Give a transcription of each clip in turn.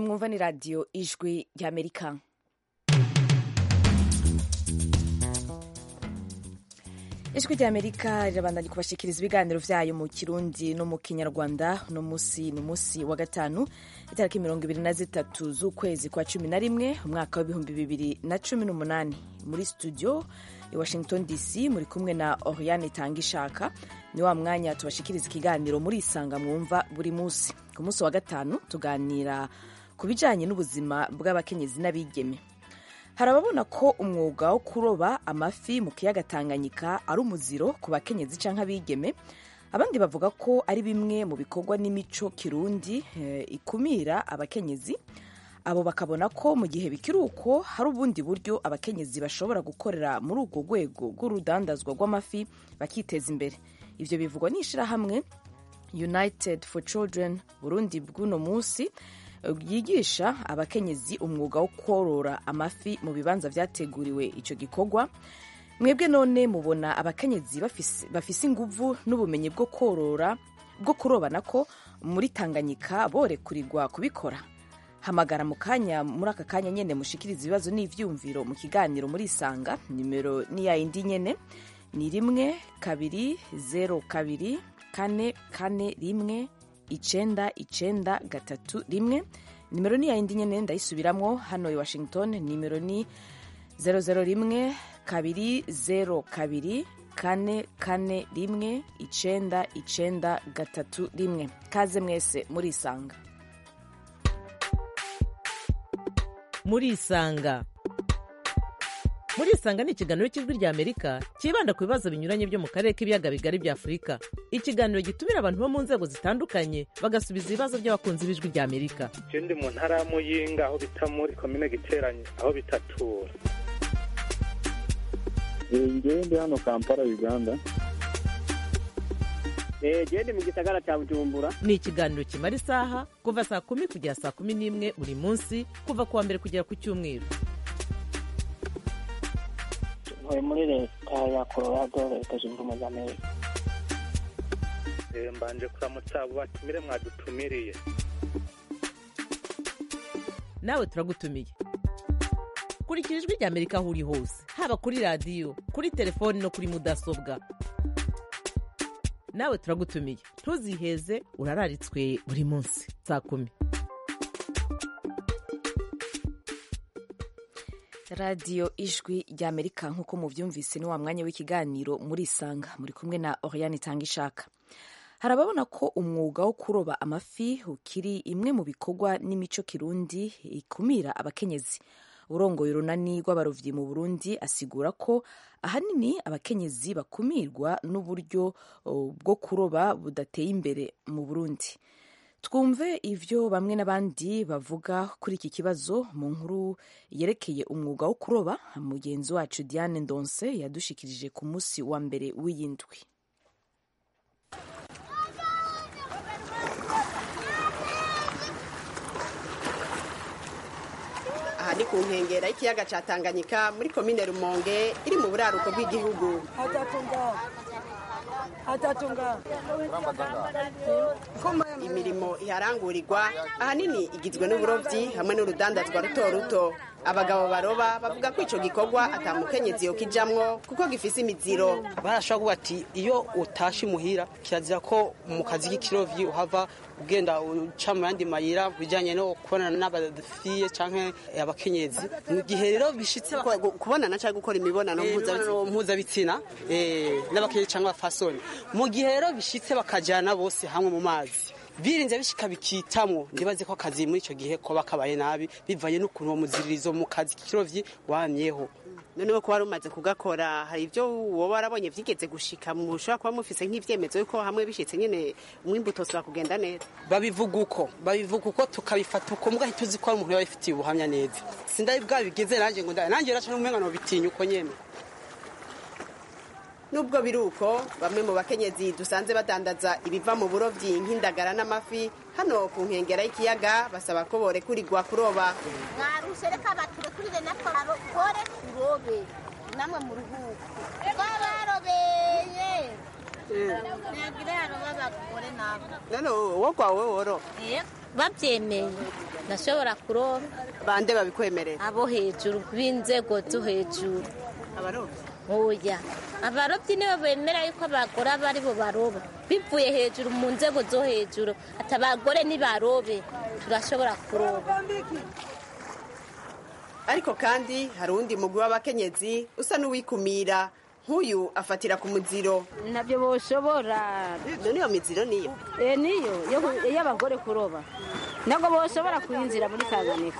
mwumva ni radiyo ijwi ry'amerika ijwi ry'amerika rirabandanya kubashikiriza ibiganiro vyayo mu kirundi no mu kinyarwanda uno musi ni umunsi wa gatanu itariki mirongo ibiri na zitatu z'ukwezi kwa cumi na rimwe umwaka w'ibihumbi bibiri na cumi n'umunani muri studio i washington dc muri kumwe na oriane itangishaka ni wa mwanya tubashikiriza ikiganiro muri isanga mwumva buri munsi ku munsi wa gatanu tuganira ku bijanye n'ubuzima bw'abakenyezi n'abigeme hari ababona ko umwuga wo kuroba amafi mu kiyaga tanganyika ari umuziro ku bakenyezi canke abigeme abandi bavuga ko ari bimwe mu bikorwa n'imico kirundi eh, ikumira abakenyezi abo bakabona ko mu gihe bikiri uko hari ubundi buryo abakenyezi bashobora gukorera muri urwo rwego rw'urudandazwa rw'amafi bakiteza imbere ivyo bivugwa n'ishirahamwe united for children burundi bw'uno munsi yigisha abakenyezi umwuga wo korora amafi mu bibanza vyateguriwe ico gikorwa mwebwe none mubona abakenyezi bafise, bafise inguvu n'ubumenyi bwo korora bwo kurobana ko muri tanganyika borekurirwa kubikora hamagara mu kanya muri aka kanya nyene mushikiriza ibibazo n'ivyumviro mu kiganiro muri isanga nimero ni ya yindi nyene ni rimwe kabiri zero kabiri kane kane rimwe icenda icenda gatatu rimwe nimero ni yayindi nyene ndayisubiramwo hano i washington nimero ni zero zero rimwe kabiri zero kabiri kane kane rimwe icenda icenda gatatu rimwe kaze mwese murisanga murisanga murisanga ni ikiganiro cy'ijwi rya amerika cyibanda ku bibazo binyuranye byo mu karere k'ibiyaga bigari bya afurika ikiganiro gitumira abantu bo mu nzego zitandukanye bagasubiza ibibazo by'abakunzi b'ijwi rya amerika je ndi mu ntara ya muyinga aho bita muri komine giteranye aho bitatura ngewe ndi hano kampala uganda gende mu gisagara cya bujumbura ni ikiganiro kimara isaha kuva saa kumi kugera saa kumi n'imwe buri munsi kuva ku wa mbere kugera ku cyumweru ntuye muri leta ya colorado leta zunze ubumwe za amerika Eh, mbanje kuramutsa abo batumire mwadutumiriye nawe turagutumiye kurikira ijwi rya amerika aho uri hose haba kuri radiyo kuri telefoni no kuri mudasobwa nawe turagutumiye ntuziheze urararitswe buri munsi saa kumi radiyo ijwi rya amerika nk'uko muvyumvise ni wa mwanya w'ikiganiro murisanga muri kumwe na oriane itangishaka hari ababona ko umwuga wo kuroba amafi ukiri imwe mu bikorwa n'imico kirundi ikumira abakenyezi urongoye urunani rw'abarovyi mu burundi asigura ko ahanini abakenyezi bakumirwa n'uburyo oh, bwo kuroba budateye imbere mu burundi twumve ivyo bamwe n'abandi bavuga kuri iki kibazo mu nkuru yerekeye umwuga wo kuroba mugenzi wacu diane ndonse yadushikirije ku munsi wa mbere w'iyindwi aha ni ku nkengera y'ikiyaga ca tanganyika muri komine rumonge iri mu buraruko bw'igihugu imirimo iharangurirwa ahanini igizwe n'uburovyi hamwe n'urudandazwa ruto ruto abagabo baroba bavuga ko ico gikorwa atamukenyezi yokijamwo kuko gifise imiziro barashobora kuvuga ati iyo utashe imuhira kirazira ko mu kazi k'ikirovyi uhava ugenda uca mu yandi mayira bijanye no kubonana n'abafiye canke abakenyezi mu gihe rero bishitse baka- Ko- kubonana canke gukora imibonano mpuzabitsina imibonano mpuzabitsina eh, n'abakenyezi canke abafasoni mu gihe rero bishitse bakajana bose hamwe mu mazi birinze bishika bikitamwo ndibaze ko akazi muri ico gihe koba kabaye nabi bivanye n'ukuntu uwo muziririzo mu kazi k'ikirovyi wamyeho noneho kuba rumaze kugakora hari ibyo woba warabonye vyigeze gushika mushobora kuba mufise nk'ivyemezo yuko hamwe bishitse nyene umwimbu utosubira kugenda neza babivuga uko babivuga uko tukabifata uko mbwa ntituzi ko ari umuntu yaba abifitiye ubuhamya neza sindari bwabigeze nanjye ngo nda- nanjye raca n'umwenga nobitinya uko nyene nubwo biri uko bamwe mu bakenyezi dusanze badandaza ibiva mu burovyi nk'indagara n'amafi hano ku nkengera y'ikiyaga basaba ko borekurirwa kuroba mwarushe reka baturekurire natwe barokore turobe namwe mu ruhuko twabarobeye ntabwo yaroba abagore nabo none wowe kwawe woro yego babyemeye ndashobora kuroba bande babikwemerera abo hejuru b'inzego zo hejuru abarobyi oya abarobyi nibo bemera yuko abagore aba ari bo baroba bivuye hejuru mu nzego zo hejuru ati abagore nibarobe turashobora kuroba ariko kandi hari uwundi mugwi w'abakenyezi usa n'uwikumira nk'uyu afatira ku muziro ntabyo boshobora none iyo miziro niyo Eh, niyo yo- y'abagore kuroba ntabwo boshobora kuyinzira muri tanganyika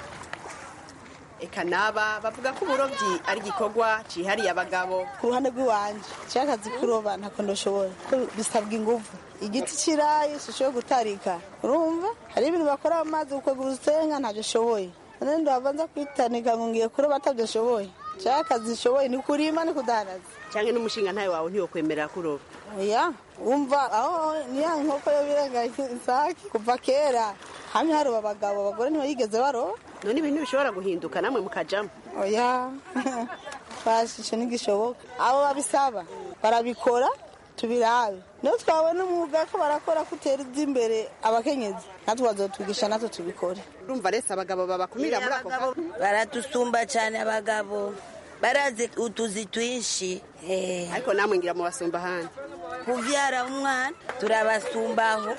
eka naba bavuga ko uburobyi ari igikorwa cihariye abagabo ku ruhande rw'iwanje cyakazi kuroba ntako ndashobora ko bisabwa ingufu igiti kirayi sishoboye gutarika urumva hari ibintu bakora mu mazi gukwega urusenga ntabyo ashoboye none ndabanza kwitanika ngo ngiye kuroba atabyo ashoboye cyakazi nshoboye ni kurima ni kudanaza cyangwa n'umushinga ntawe wawe ntiwokwemerera kuroba oya wumva aho niya nkoko yo birenga isake kuva kera hamwe haroba abagabo abagore ntibayigeze baroba none ibintu bishobora guhinduka namwe mukajamo oya bashishe ntigishoboka abo babisaba barabikora tubirabe niyo twabona umwuga ko barakora ko utera imbere abakenyezi natwe bazotwigisha natwe tubikore urumva rese abagabo babakumira muri ako kanya baratusumba cyane abagabo barazi utuzi twinshi Eh, ariko namwe ngira mu basumba ahandi kuvyara umwana turabasumbaho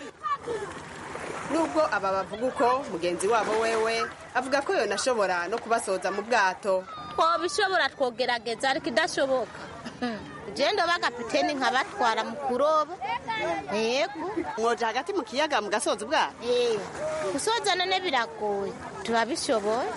nubwo aba bavuga uko mugenzi wabo wewe avuga ko yonashobora no kubasoza mu bwato twobishobora twogerageza ariko idashoboka genda bagapiteni nkabatwara mu kuroba yego mwoja hagati mu kiyaga mugasoza ubwato gusoza none biragoye turabishoboye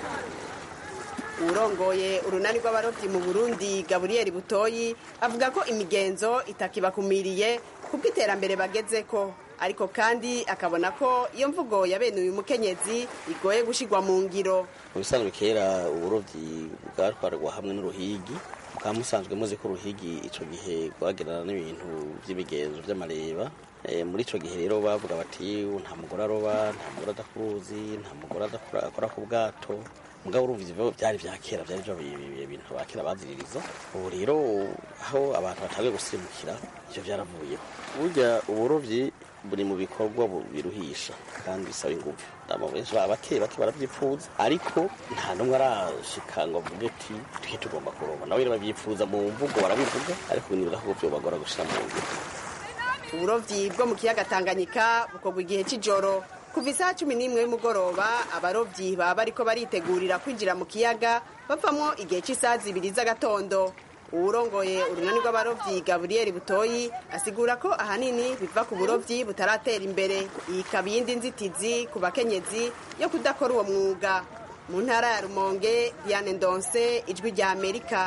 urongoye urunani rw'abarobyi mu burundi gaburiyeri butoyi avuga ko imigenzo itakibakumiriye kuko iterambere bageze ko ariko kandi akabona ko iyo mvugo ya bene uyu mukenyezi igoye gushigwa mu ngiro mu bisanzwe kera uburobyi bwatwarwa hamwe n'uruhigi mukaba musanzwe muzi ko uruhigi icyo gihe rwagerana n'ibintu by'imigenzo by'amareba Eh, muri icyo gihe rero bavuga bati nta mugore aroba nta mugore adakuruzi nta mugore adakora akora ku bwato mugabo urumva ivyo byari vya kera byari byo ibintu ba kera baziririza ubu rero aho abantu batangiye gusirimukira ivyo byaravuyeho burya uburovyi buri mu bikorwa bu- biruhisha kandi bisaba ingufu abo benshi baba bake bake baravyipfuza ariko nta n'umwe arashika ngo avuge ati twe tugomba kuroba nawe rero bavyipfuza mu mvugo barabivuga ariko nibuza ko vyobagora gushira mu ngiro uburovyi bwo mu kiyaga tanganyika bukorwa igihe c'ijoro kuva isaha cumi n'imwe y'umugoroba abarovyi baba bariko baritegurira kwinjira mu kiyaga bavamwo igihe c'isaha zibiri z'agatondo uwurongoye urunani rw'abarovyi gaburiyeri butoyi asigura ko ahanini biva ku burovyi butaratera imbere iyi ikaba iyindi nzitizi ku bakenyezi yo kudakora uwo mwuga mu ntara ya rumonge diane ndonse ijwi rya amerika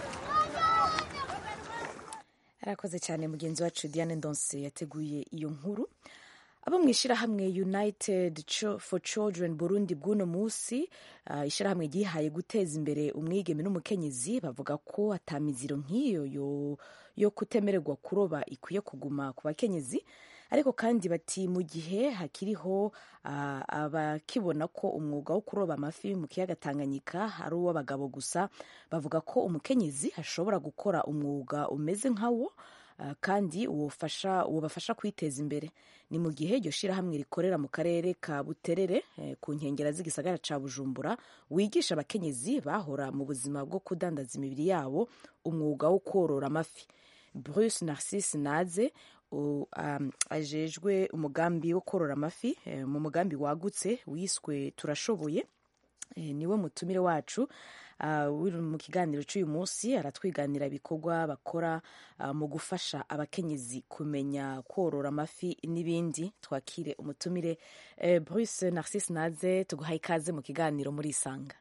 arakoze cyane mugenzi wacu diane ndonse yateguye iyo nkuru abo mu ishyirahamwe united Cho- for children burundi bw'uno munsi uh, ishyirahamwe ryihaye guteza imbere umwigeme n'umukenyezi bavuga ko atamiziro nk'iyo yo, yo kutemererwa kuroba ikwiye kuguma ku bakenyezi ariko kandi bati mu gihe hakiriho uh, abakibona ko umwuga wo kuroba amafi mu kiyaga tanganyika ari uw'abagabo gusa bavuga ko umukenyezi ashobora gukora umwuga umeze nkawo uh, kandi uwofasha uwobafasha kwiteza imbere ni mu gihe iryo shirahamwe rikorera mu karere ka buterere eh, ku nkengera z'igisagara ca bujumbura wigisha abakenyezi bahora mu buzima bwo kudandaza imibiri yabo umwuga wo korora amafi bruce narcisse naze u- um, ajejwe umugambi wo korora amafi eh, mu mugambi wagutse wiswe turashoboye Eh, niwe mutumire wacu uh, uri mu kiganiro cy'uyu munsi aratwiganira ibikorwa bakora uh, mu gufasha abakenyezi kumenya korora amafi n'ibindi twakire umutumire eh, bruce narcisse naze tuguhaye ikaze mu kiganiro muri isanga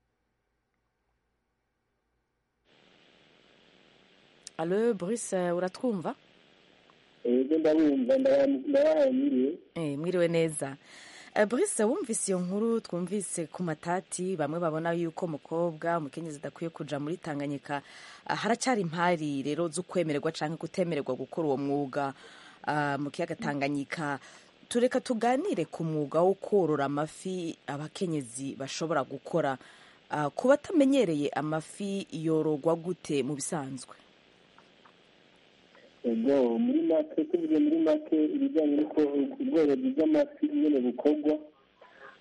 alo bruce eh, uratwumva ego ndabumva ndabahaye mwiriwe Eh, mwiriwe neza Eh, Brice wumvise iyo nkuru twumvise ku matati bamwe babona yuko umukobwa umukenyezi adakwiye kuja muri Tanganyika Ah, haracyari impari rero zo kwemererwa canke kutemererwa gukora uwo mwuga ah, mu kiyaga Tanganyika tureka tuganire ku mwuga wo korora amafi abakenyezi bashobora gukora Ah, ku batamenyereye amafi yororwa gute mu bisanzwe ego muri make tuvuze muri make ibijyanye n'uko ubworozi bw'amafi nyine bukorwa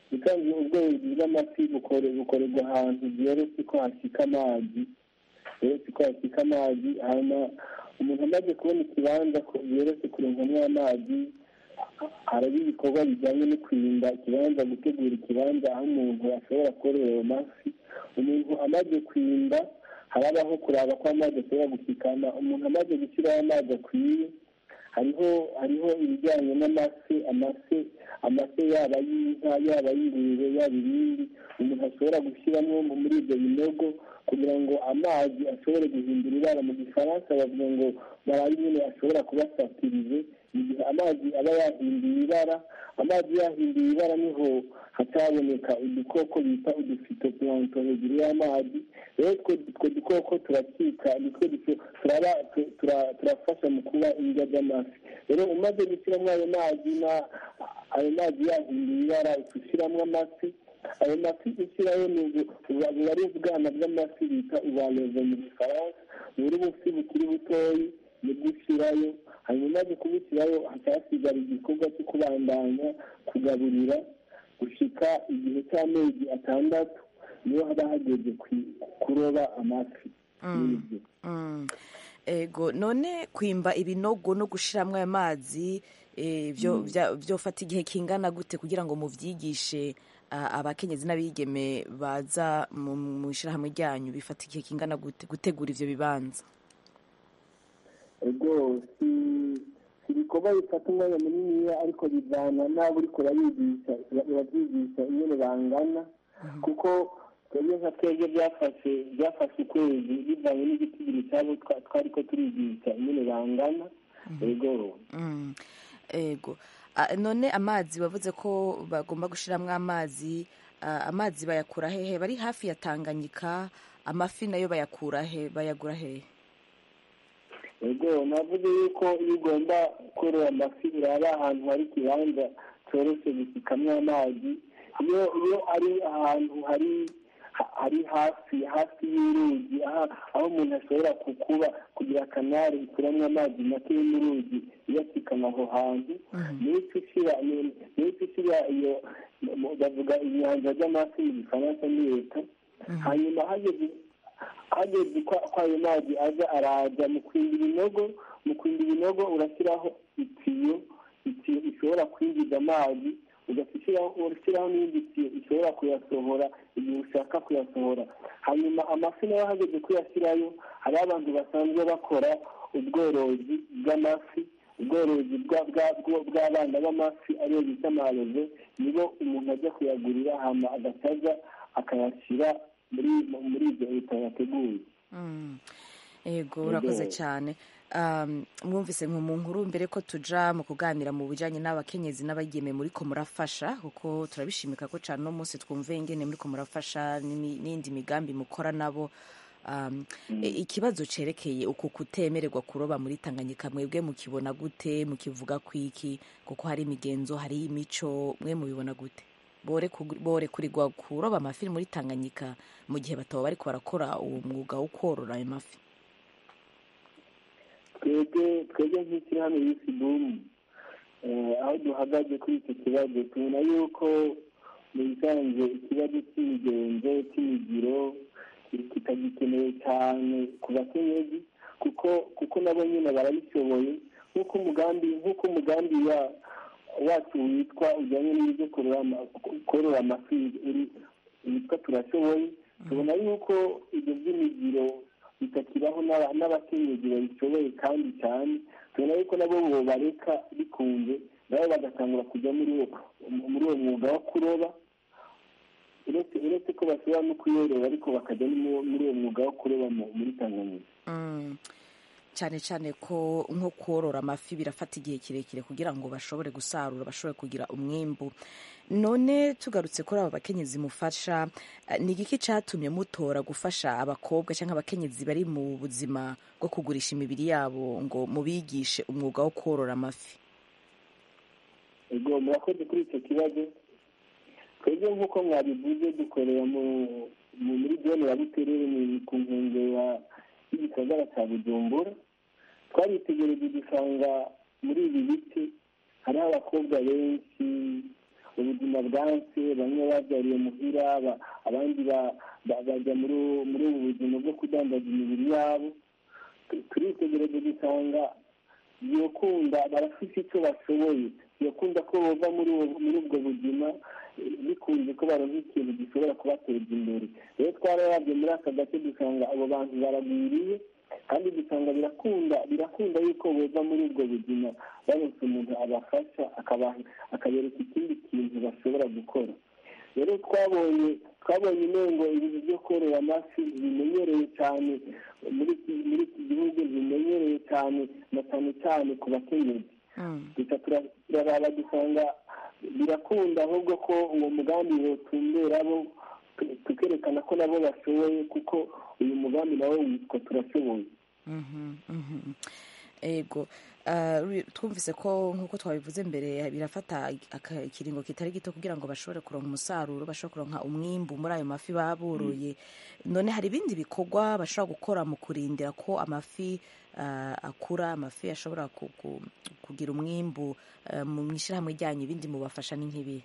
bisanzwe ubworozi bw'amafi bukore- bukorerwa ahantu byoroshye ko hashyika amazi byoroshye ko hashyika amazi hanyuma umuntu amaze kubona ikibanza ko byoroshye kurengamwo amazi haraba ibikorwa bijyanye no kwirinda ikibanza gutegura ikibanza aho umuntu ashobora kororera ayo mafi umuntu amaze kwimba harabaho kuraba ko amazi ashobora gushikana umuntu amaze gushyiraho amazi akwiye hariho hariho ibijyanye n'amase amase amase yaba y'inka yaba y'ingurube yaba ibindi umuntu ashobora gushyiramo muri ibyo binogo kugira ngo amazi ashobore guhindura ibara mu gifaransa bavuga ngo barabe nyine ashobora kuba satirize mu gihe amazi aba yahinduye ibara amazi yahinduye ibara niho hataboneka udukoko bita udufito puranto hejuru y'amazi rero utwo utwo dukoko turakika nitwo duco- turaba- tu- tura- turafasha mu kuba indya z'amafi rero umaze gushyiramo ayo mazi na ayo mazi yahinduye ibara ushyiramo amafi ayo mafi ushyirayo ni ubu- buba buba ari ubwana bw'amafi bita ubaleze mu gifaransa buri bufi bukiri butoyi nibwo ushyirayo hanyuma umaze kubushyirayo haca hasigara igikorwa cyo kubandanya kugaburira gushika igihe cy'amezi atandatu niyo haba hageze ku- kuroba amafi n'ibyo Mm. ego none kwimba ibinogo no gushiramwo ayo mazi eh, byo bya- byofata igihe kingana gute kugira ngo muvyigishe ah, abakenyezi n'abigeme baza mu mu ishirahamwe ryanyu bifata igihe kingana gute gutegura ivyo bibanza ego si si ibikorwa bifata umwanya muniniya ariko bivana n'abo uriko urabigisha urabyigisha ingene bangana kuko twebwe nka twebwe byafashe byafashe ukwezi bivanye n'igitigiri cyabo twa- twariko turigisha ingene bangana ego Mm. ego Ah, none amazi wavuze ko bagomba gushiramwo amazi ah, amazi bayakura hehe bari hafi ya tanganyika amafi nayo bayakura he bayagura hehe ego navuze yuko iyo ugomba korora amafi uraba ahantu hari ikibanza cyoroshye gusikamwo amazi iyo iyo ari ahantu hari ha- hari hafi hafi y'uruzi aha- aho umuntu ashobora kukuba kugira akanari ikuramwo amazi make yo mu ruzi iyo asikama aho hantu niyo uca ushyira ni- niyo uca ushyira iyo mu- bavuga inyanja ry'amafi mu gifaransa ni leta hanyuma hageze hageze ko ko ayo mazi aza araza mu kwimba ibinogo mu kwimba ibinogo urashyiraho itiyo itiyo ishobora kwinjiza amazi ugashyiraho urashyiraho n'indi tiyo ishobora kuyasohora igihe ushaka kuyasohora hanyuma amafi nayo hageze kuyashyirayo hariho abantu basanzwe bakora ubworozi bw'amafi ubworozi bwa- bwa- bwa- bw'abana b'amafi ariyo bita amaroze nibo umuntu ajya kuyagurira hama agacaza akayashyira muri muri ibyo leta yateguye Mm. ego urakoze Ego. cyane Um, mwumvise nko mu nkuru mbere ko tuja mu kuganira mu bijanye n'abakenyezi n'abageme muriko murafasha kuko turabishimika ko cyane uno munsi twumve ingene muriko murafasha n'imi- n'indi migambi mukora nabo um, e- ikibazo cerekeye uku kutemererwa kuroba muri tanganyika mwebwe mukibona gute mukivuga kwiki kuko hari imigenzo hari imico mwe mubibona gute bore kug- bore kurirwa kuroba amafi muri tanganyika mu gihe bataba bariko barakora uwo mwuga wo korora ayo mafi twebwe twebwe nk'ishyirahamwe y'isi bumu aho duhagaze kuri icyo kibazo tubona yuko mu bisanzwe ikibazo cy'imigenzo cy'imigiro kitagikenewe cyane ku bakenyezi kuko kuko nabo nyine barabishoboye nk'uko umugambi nk'uko umugambi wa wacu witwa ujyanye n'ibyo korora ama- korora amafi uri- witwa turashoboye tubona yuko ibyo by'imigiro bitakibaho n'aba- n'abakenyezi babishoboye kandi cyane tubona yuko nabo bobareka bikunze nabo bagatangura kujya muri uwo muri uwo mwuga wo kuroba uretse uretse ko bashobora no kuyorora ariko bakajya no mu- muri uwo mwuga wo kuroba mu- muri tanganyika Mm. cyane cyane ko nko korora amafi birafata igihe kirekire kugira ngo bashobore gusarura bashobore kugira umwimbu none tugarutse kuri aba bakenyezi mufasha eh, ni igiki cyatumye mutora gufasha abakobwa cyangwa abakenyezi bari mu buzima bwo kugurisha imibiri yabo ngo mubigishe umwuga wo korora amafi ubwo murakoze kuri icyo kibazo twebwe nk'uko mwabivuze dukorera mu mu- muri zone ya buterere ni ku nkengero y'igisagara cya bujumbura twaritegereje dusanga muri ibi biti hariho abakobwa benshi ubuzima ubuzima bwanse bamwe babyariye muhira ba- abandi ba- ba- bajya muri ubu- muri ubu buzima bwo kudandaza imibiri yabo Tu- turitegereje dusanga yokunda barafite icyo bashoboye yokunda ko bava muri ubu- muri ubwo buzima eh, bikunze ko baronka ikintu gishobora kubateza imbere rero twararabye muri aka gace dusanga abo bantu baragwiriye kandi dusanga birakunda birakunda yuko bova muri ubwo buzima baronse umuntu abafasha akabaha akabereka ikindi kintu bashobora gukora rero twabonye twabonye inengo ibintu byo korora amafi bimenyerewe cyane muri iki muri iki gihugu bimenyerewe cyane na cyane cyane ku bakenyezi gusa tura- turaraba dusanga birakunda ahubwo ko uwo mugambi wotumbera bo tu- tukerekana ko nabo bashoboye kuko uyu mugambi nawo witwa turashoboye Mhm, mhm. ego Ah, ru- twumvise ko nk'uko twabivuze mbere birafata aka- ikiringo kitari gito kugira ngo bashobore kuronka umusaruro bashobore kuronka umwimbu muri ayo mafi baba boroye none hari ibindi bikorwa bashobora gukora mu kurindira ko amafi ah, akura amafi ashobora ku- ku- kugira umwimbu ah, mu ishyirahamwe ryanyu ibindi mubafasha ni nk'ibi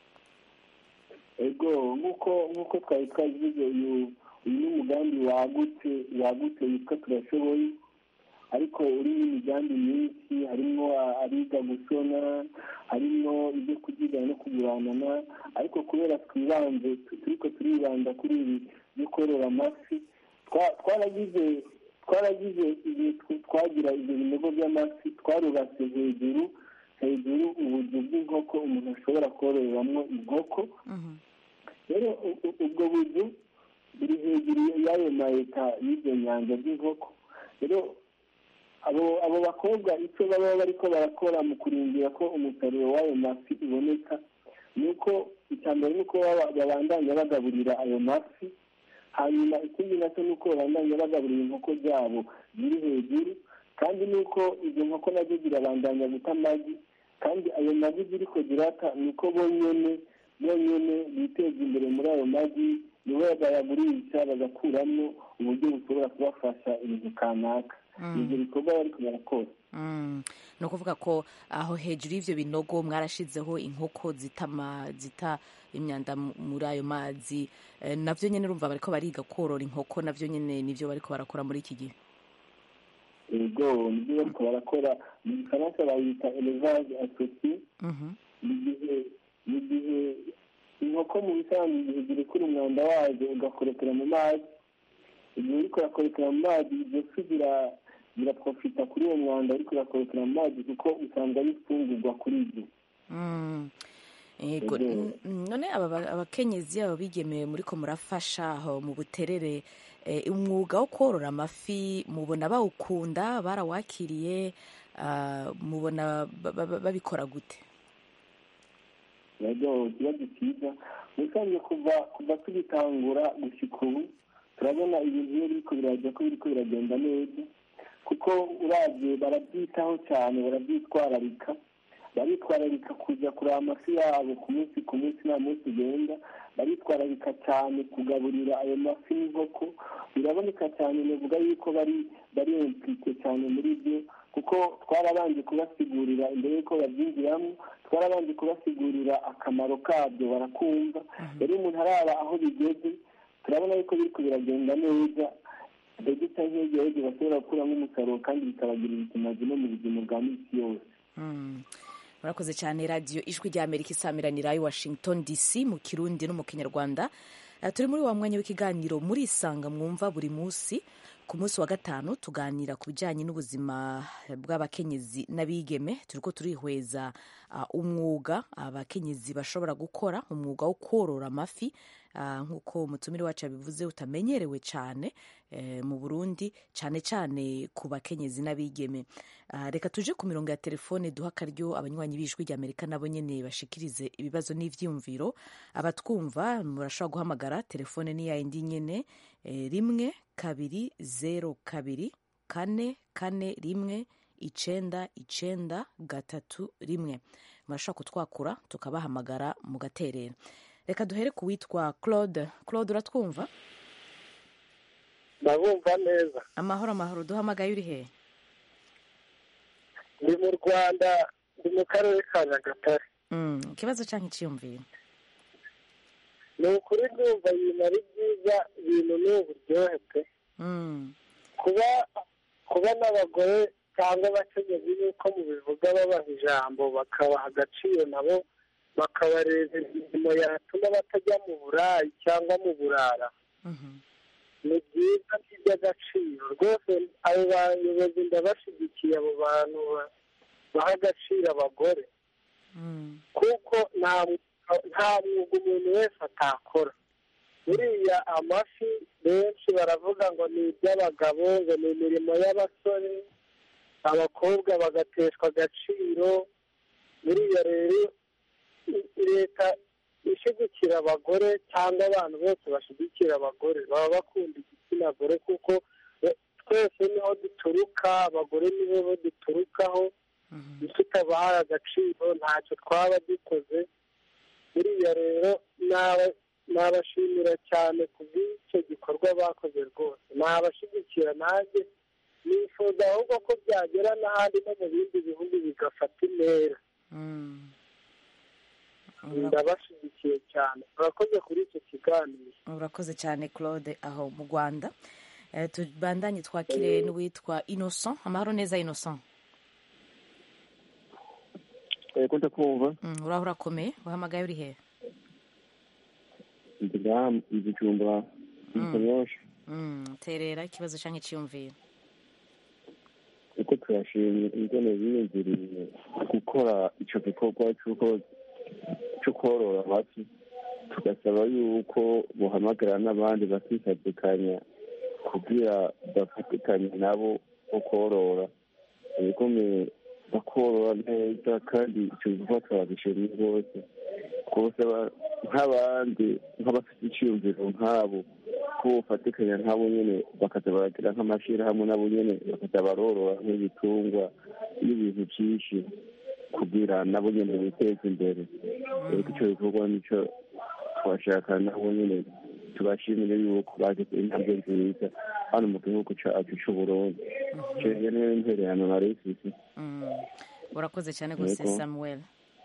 ego nk'uko nk'uko twari twabivuze uyu uyu ni umugambi wagutse wagutse witwa turashoboye ariko urimo imigambi myinshi harimo abiga gusona harimo ibyo kugigana no kuguranana ariko kubera twibanze turiko turibanda kuri ibi byo korora amafi twa- twaragize twaragize igihe tw- twagira ibyo binogo by'amafi twarubatse hejuru hejuru ubuzu bw'inkoko umuntu ashobora kororeramo inkoko rero u- u- ubwo buzu buri hejuru y'ayo mayeta y'ibyo nyanja by'inkoko rero abo abo bakobwa icyo baba bariko barakora mu kurindira ko umusaruro w'ayo mafi uboneka ni uko icya mbere ni uko baba- babandanya bagaburira ayo mafi hanyuma ikindi nacyo ni uko babandanya bagaburira inkoko zabo ziri hejuru kandi ni uko izo nkoko nazo zirabandanya guta amagi kandi ayo magi ziriko zirata ni uko bonyene bonyene biteza imbere muri ayo magi nibo bayagurisha bagakuramo uburyo bushobora kubafasha ibintu kanaka ibyo bikorwa bariko barakora Mm. ni ukuvuga ko aho hejuru y'ivyo binogo mwarashizeho inkoko zita ama- zita imyanda mu- muri ayo mazi Eh, navyo nyene urumva bariko bariga korora inkoko navyo nyene nivyo bariko barakora muri iki gihe ego nibyo bariko barakora mu gifaransa bayita elevage associé mu gihe mu gihe inkoko mu bisanzwe igihe zirekura umwanda wazo ugakorekera mu mazi igihe uriko urakorekera mu mazi izo fi zira- ziraprofita kuri uwo mwanda uriko urakorekera mu mazi kuko usanga ari ifungurwa kuri ibyo Mm. Ego. Ego. N- n- none aba ba- abakenyezi aba bigemeye muriko murafasha aho mu buterere eh, umwuga wo korora amafi mubona bawukunda barawakiriye ah, mubona ba- ba- babikora gute yego ikibazo cyiza ubusanzwe kuva kuva tugitangura gushyika ubu turabona ibintu iyo biriko birajya ko biriko biragenda neza kuko uravye barabyitaho cyane barabyitwararika baritwararika kuja kureba amafi yabo ku munsi ku munsi nta munsi ugenda baritwararika cyane kugaburira ayo mafi n'inkoko biraboneka cyane navuga yuko bari bari implike cyane muri byo kuko twarabanje kubasigurira imbere y'uko babyinjiramo twarabanje kubasigurira akamaro kabyo barakumva rero umuntu araba aho bigeze turabona yuko biriko biragenda neza dogita nk'ejo bashobora gukuramo umusaruro kandi bikabagirira ikimazi no mu buzima bwa minsi yose Mm. murakoze cyane radiyo ijwi rya amerika isamiranira i washington dc mu kirundi no mu kinyarwanda Eh, turi muri wa mwanya w'ikiganiro murisanga mwumva buri munsi ku munsi wa gatanu tuganira ku bijyanye n'ubuzima bw'abakenyezi n'abigeme turiko turihweza ah, umwuga abakenyezi bashobora gukora umwuga wo korora amafi ah, nk'uko umutumire wacu yabivuze utamenyerewe cyane eh, mu burundi cyane cyane ku bakenyezi n'abigeme Ah, reka tuje ku mirongo ya telefone duha akaryo abanywanyi b'ijwi rya amerika nabo nyene bashikirize ibibazo n'ivyiyumviro abatwumva murashobora guhamagara telefone ni yayindi nyene eh, rimwe kabiri zero kabiri kane kane rimwe icenda icenda gatatu rimwe murashobora kutwakura tukabahamagara mugaterera reka duhere ku witwa claude claude uratwumva ndabumva neza amahoro amahoro duhamagaye uri hehe ndi mu rwanda ndi mu karere ka nyagatare Mm, ikibazo canke iciyumviro ni ukuri ndumva ibintu ari byiza ibintu ni uburyohe pe kuba kuba n'abagore cyangwa abakenyezi nk'uko mubivuga babaha ijambo bakabaha agaciro nabo bakabareba imirimo yatuma batajya mu burayi cyangwa mu burara ni byiza ni iby'agaciro rwose abo bayobozi ndabashyigikiye abo bantu ba- baha agaciro abagore kuko nta nta mwuga umuntu wese atakora buriya amafi benshi baravuga ngo ni iby'abagabo ngo ni imirimo y'abasore abakobwa bagateshwa agaciro buriya rero i- leta ishyigikira abagore cyangwa abantu bose bashyigikira abagore baba bakunda igitsina gore kuko eh, twese niho duturuka abagore nibo bo duturukaho tutabahaye agaciro ntacyo twaba dukoze buriya rero naba- nabashimira cyane ku bw'icyo gikorwa bakoze rwose nabashyigikira nanjye nifuza ahubwo ko byagera n'ahandi no mu bindi bihugu bigafata intera ndabashyigikiye cyane urakoze kuri icyo kiganiro urakoze cyane claude aho mu rwanda Eh, tubandanye twakire n'uwitwa innocent amahoro neza innocent ko ndakumva Mm, uraho urakomeye uhamagaye uri hehe ndi ngaha mu gicumba mu kanyosha Mm, terera ikibazo cyangwa icyiyumviro uko turashimye ingene biyumviriye gukora ico gikorwa c'uko co korora amafi tugasaba yuko bohamagara n'abandi bakisadikanya kugira bafatikanye nabo bo korora ibigome bakorora neza kandi ico gikorwa turabishimye rwose rwose ba- nk'abandi nk'abafite iciyumviro nk'abo ko bofatikanya nk'abo nyene bakaza baragira nk'amashirahamwe nabo nyene bakaza barorora nk'ibitungwa n'ibintu vyinshi kugira nabo nyene biteze imbere rero ico gikorwa nico twashaka nabo nyene tubashimire yuko bagize intambwe nziza hano mu gihugu cacu c'uburundi ico nyene intererano nari ifise Mm, urakoze cyane rwose Yego. samuel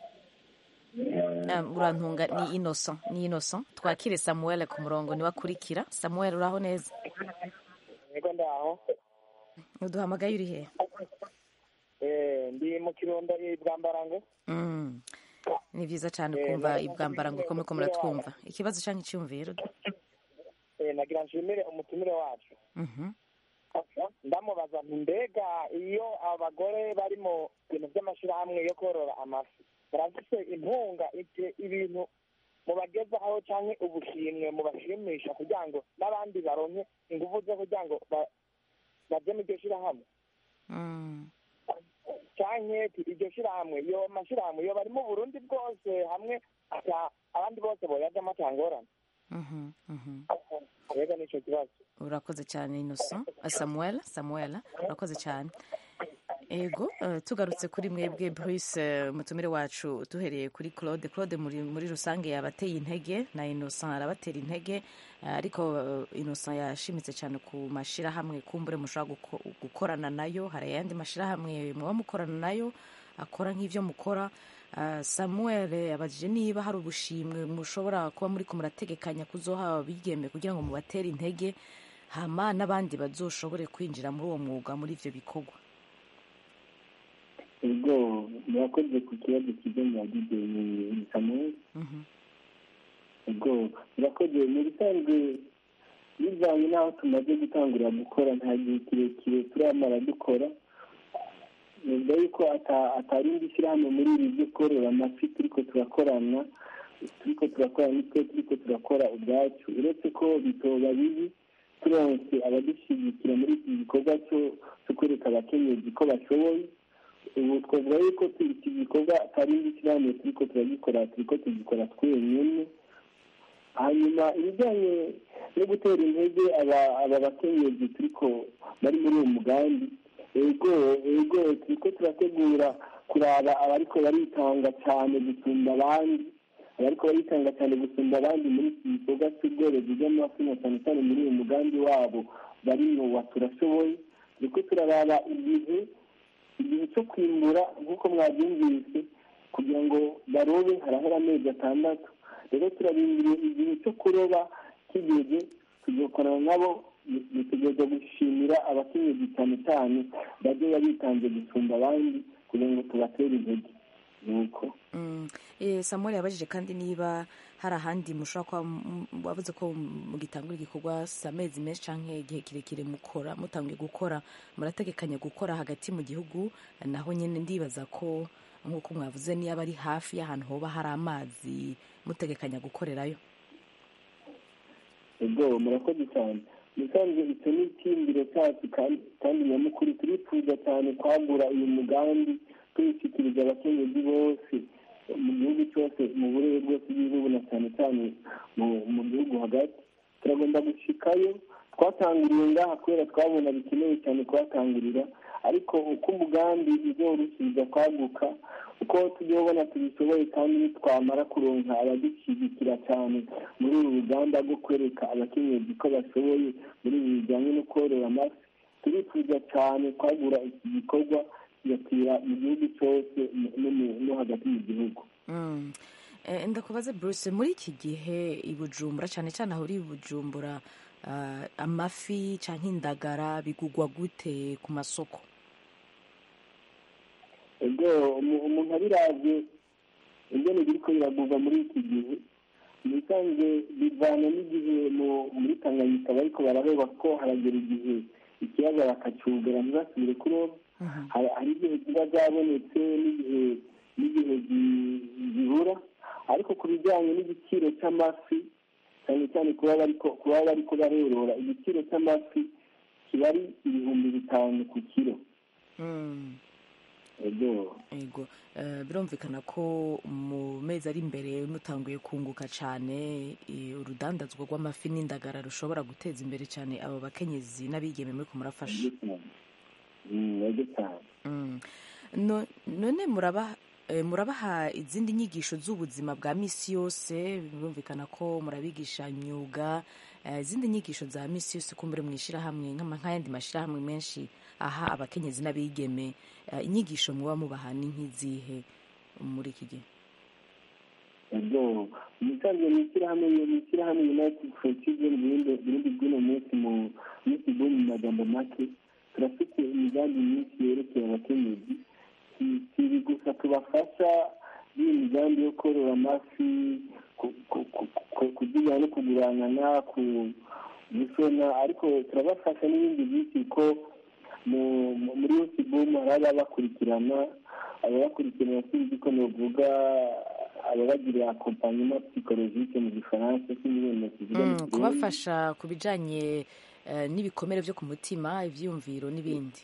Ah, urantunga ni innocent ni innocent twakire samuel ku murongo niwe akurikira samuel uraho neza niko ndaho uduhamagaye uri hehe Eh, ndi mu kirundo i bwambarango Mm, ni byiza cyane kumva ibwambarango ko muriko muratwumva ikibazo cyangwa icyumviro Eh, nagira nshimire umutumire wacu Mhm. ndamubaza nti mbega iyo abagore bari mu bintu by'amashyirahamwe yo korora amafi barafise impunga ite- ibintu mubagezaho cyangwa ubushimwe mubashimisha kugira ngo n'abandi baronke ingufu zo kugira ngo ba- baje mu iryo shyirahamwe Mm. canke ati iryo shirahamwe iyo mashirahamwe yo bari mu burundi bwose hamwe ata abandi bose boyajamo atangorane Mhm, mhm. rega nico kibazo urakoze cyane innocent Ah, samuel samuel urakoze cyane ego eh, tugarutse kuri mwebwe bruce eh, mutumire wacu duhereye kuri claude claude muri, muri rusange yabateye intege na innocent arabatera intege eh, ariko eh, innocent yashimitse cyane ku mashirahamwe kumbure mushobora guko- gukorana nayo hari ayandi mashirahamwe muba mukorana nayo akora nk'ivyo mukora Ah, samuel yabajije niba hari ubushimwe mushobora kuba muri murategekanya kuzoha abigeme kugira ngo mubatere intege hama n'abandi bazoshobore kwinjira muri uwo mwuga muri ivyo bikorwa ubwo murakoze ku kibazo kiza mwagize ni samuel ubwo murakoze mu bisanzwe bivanye n'aho tumaze gutangurira gukora nta gihe kirekire turamara dukora nubwo yuko ata- atarindi shyirahamwe muri ibi byo korora amafi turiko turakorana turiko turakora nitwe turiko turakora ubwacu uretse ko bitoba bibi turonse abadushyigikira muri iki gikorwa cyo cyo kwereka abakenyezi ko bashoboye ubu twavuga yuko tu- iki gikorwa atarindi shyirahamwe turiko turagikora turiko tugikora twenyine hanyuma ibijyanye no gutera intege aba aba bakenyezi turiko bari muri uwo mugambi ego ego turiko turategura kuraba abariko baritanga cyane gusumba abandi abariko baritanga cyane gusumba abandi muri iki gikorwa cy'ubworozi bw'amafi na cyane cyane muri uyu mugambi wabo bari mu wa turashoboye turiko turaraba igihe igihe cyo kwimbura nk'uko mwabyumvise kugira ngo barobe harahera amezi atandatu rero turarindiriye igihe cyo kuroba kigeze tugakorana nabo dutegereza gushimira abakenyezi cyane cyane bajya bitanze gusumba abandi kugira ngo tubatere intege nuko Mm. Eh, samuel yabajije kandi niba hari ahandi mushobora kuba m- m- wavuze ko mugitangura igikorwa si amezi menshi cyangwa igihe kirekire mukora mutangiye gukora murategekanya gukora hagati mu gihugu naho nyine ndibaza ko nk'uko mwavuze niba ari hafi y'ahantu hoba hari amazi mutegekanya gukorerayo ubwo murakoze cyane musanze icyo ni icyiyumviro cyacu kandi kandi nyamukuru turifuza cyane kwagura uyu mugambi tuwushyikiriza abakenyezi bose mu gihugu cyose mu burere bwose bw'igihugu na cyane cyane mu- mu gihugu hagati turagomba gushikayo twatanguriye ngaha kubera twabona bikenewe cyane kuhatangurira ariko uko umugambi uzorushiriza kwaguka uko tujya ubona tubishoboye kandi nitwamara kuronka abadushyigikira cyane muri uru rugamba rwo kwereka abakenyezi ko bashoboye muri ibi bijyanye no korora amafi turifuza cyane kwagura iki gikorwa kigakwira mu gihugu cyose no- no mu- no hagati mu gihugu Mm. Eh, ndakubaze bruce muri iki gihe i bujumbura cyane cyane aho uri i bujumbura ah, amafi cyangwa indagara bigugwa gute ku masoko ubwo umu- umuntu abiravye ingene biriko biragurwa muri iki gihe mubisanzwe bivana n'igihe mu- muri tanganyika bariko bararoba ko haragera igihe ikiyaga bakacugara ntibasubire kuroba hari hari igihe ziba zabonetse n'igihe n'igihe zi- zibura ariko ku bijyanye n'igiciro cy'amafi cyane cyane kuba bariko kuba bariko barorora igiciro cy'amafi kiba ari ibihumbi bitanu ku kiro Mm. ego Ego eh, birumvikana ko mu mezi ari imbere mutanguye kunguka cyane eh, urudandazwa rw'amafi n'indagara rushobora guteza imbere cyane abo bakenyezi n'abigeme muri kumurafasha ego cyane Mm. No- none muraba eh, murabaha izindi nyigisho z'ubuzima bwa misi yose birumvikana ko murabigisha imyuga eh, izindi nyigisho za misi yose kumbure mu ishyirahamwe nk'ama- nk'ayandi mashyirahamwe menshi aha abakenyezi n'abigeme eh, inyigisho muba mubaha ni nk'izihe muri iki gihe ego umusanzwe mu ishyirahamwe mu ishyirahamwe united for children burundi burundi bw'uno munsi mu minsi bwo mu magambo make turafite imigambi myinshi yerekeye abakenyezi Si- si ibi gusa tubafasha n'iyi migambi yo korora amafi ku- ku- ku- ku- kugira no kuguranana ku gusona ariko turabafasha n'ibindi byinshi ko mu- mu- muri yose bomu hari ababakurikirana ababakurikirana sinzi ko novuga ababagirira akompanyema psikologike mu gifaransa sinzi kivuga mu Mm, Kirundi. kubafasha ku bijyanye eh, n'ibikomere byo ku mutima ibyiyumviro n'ibindi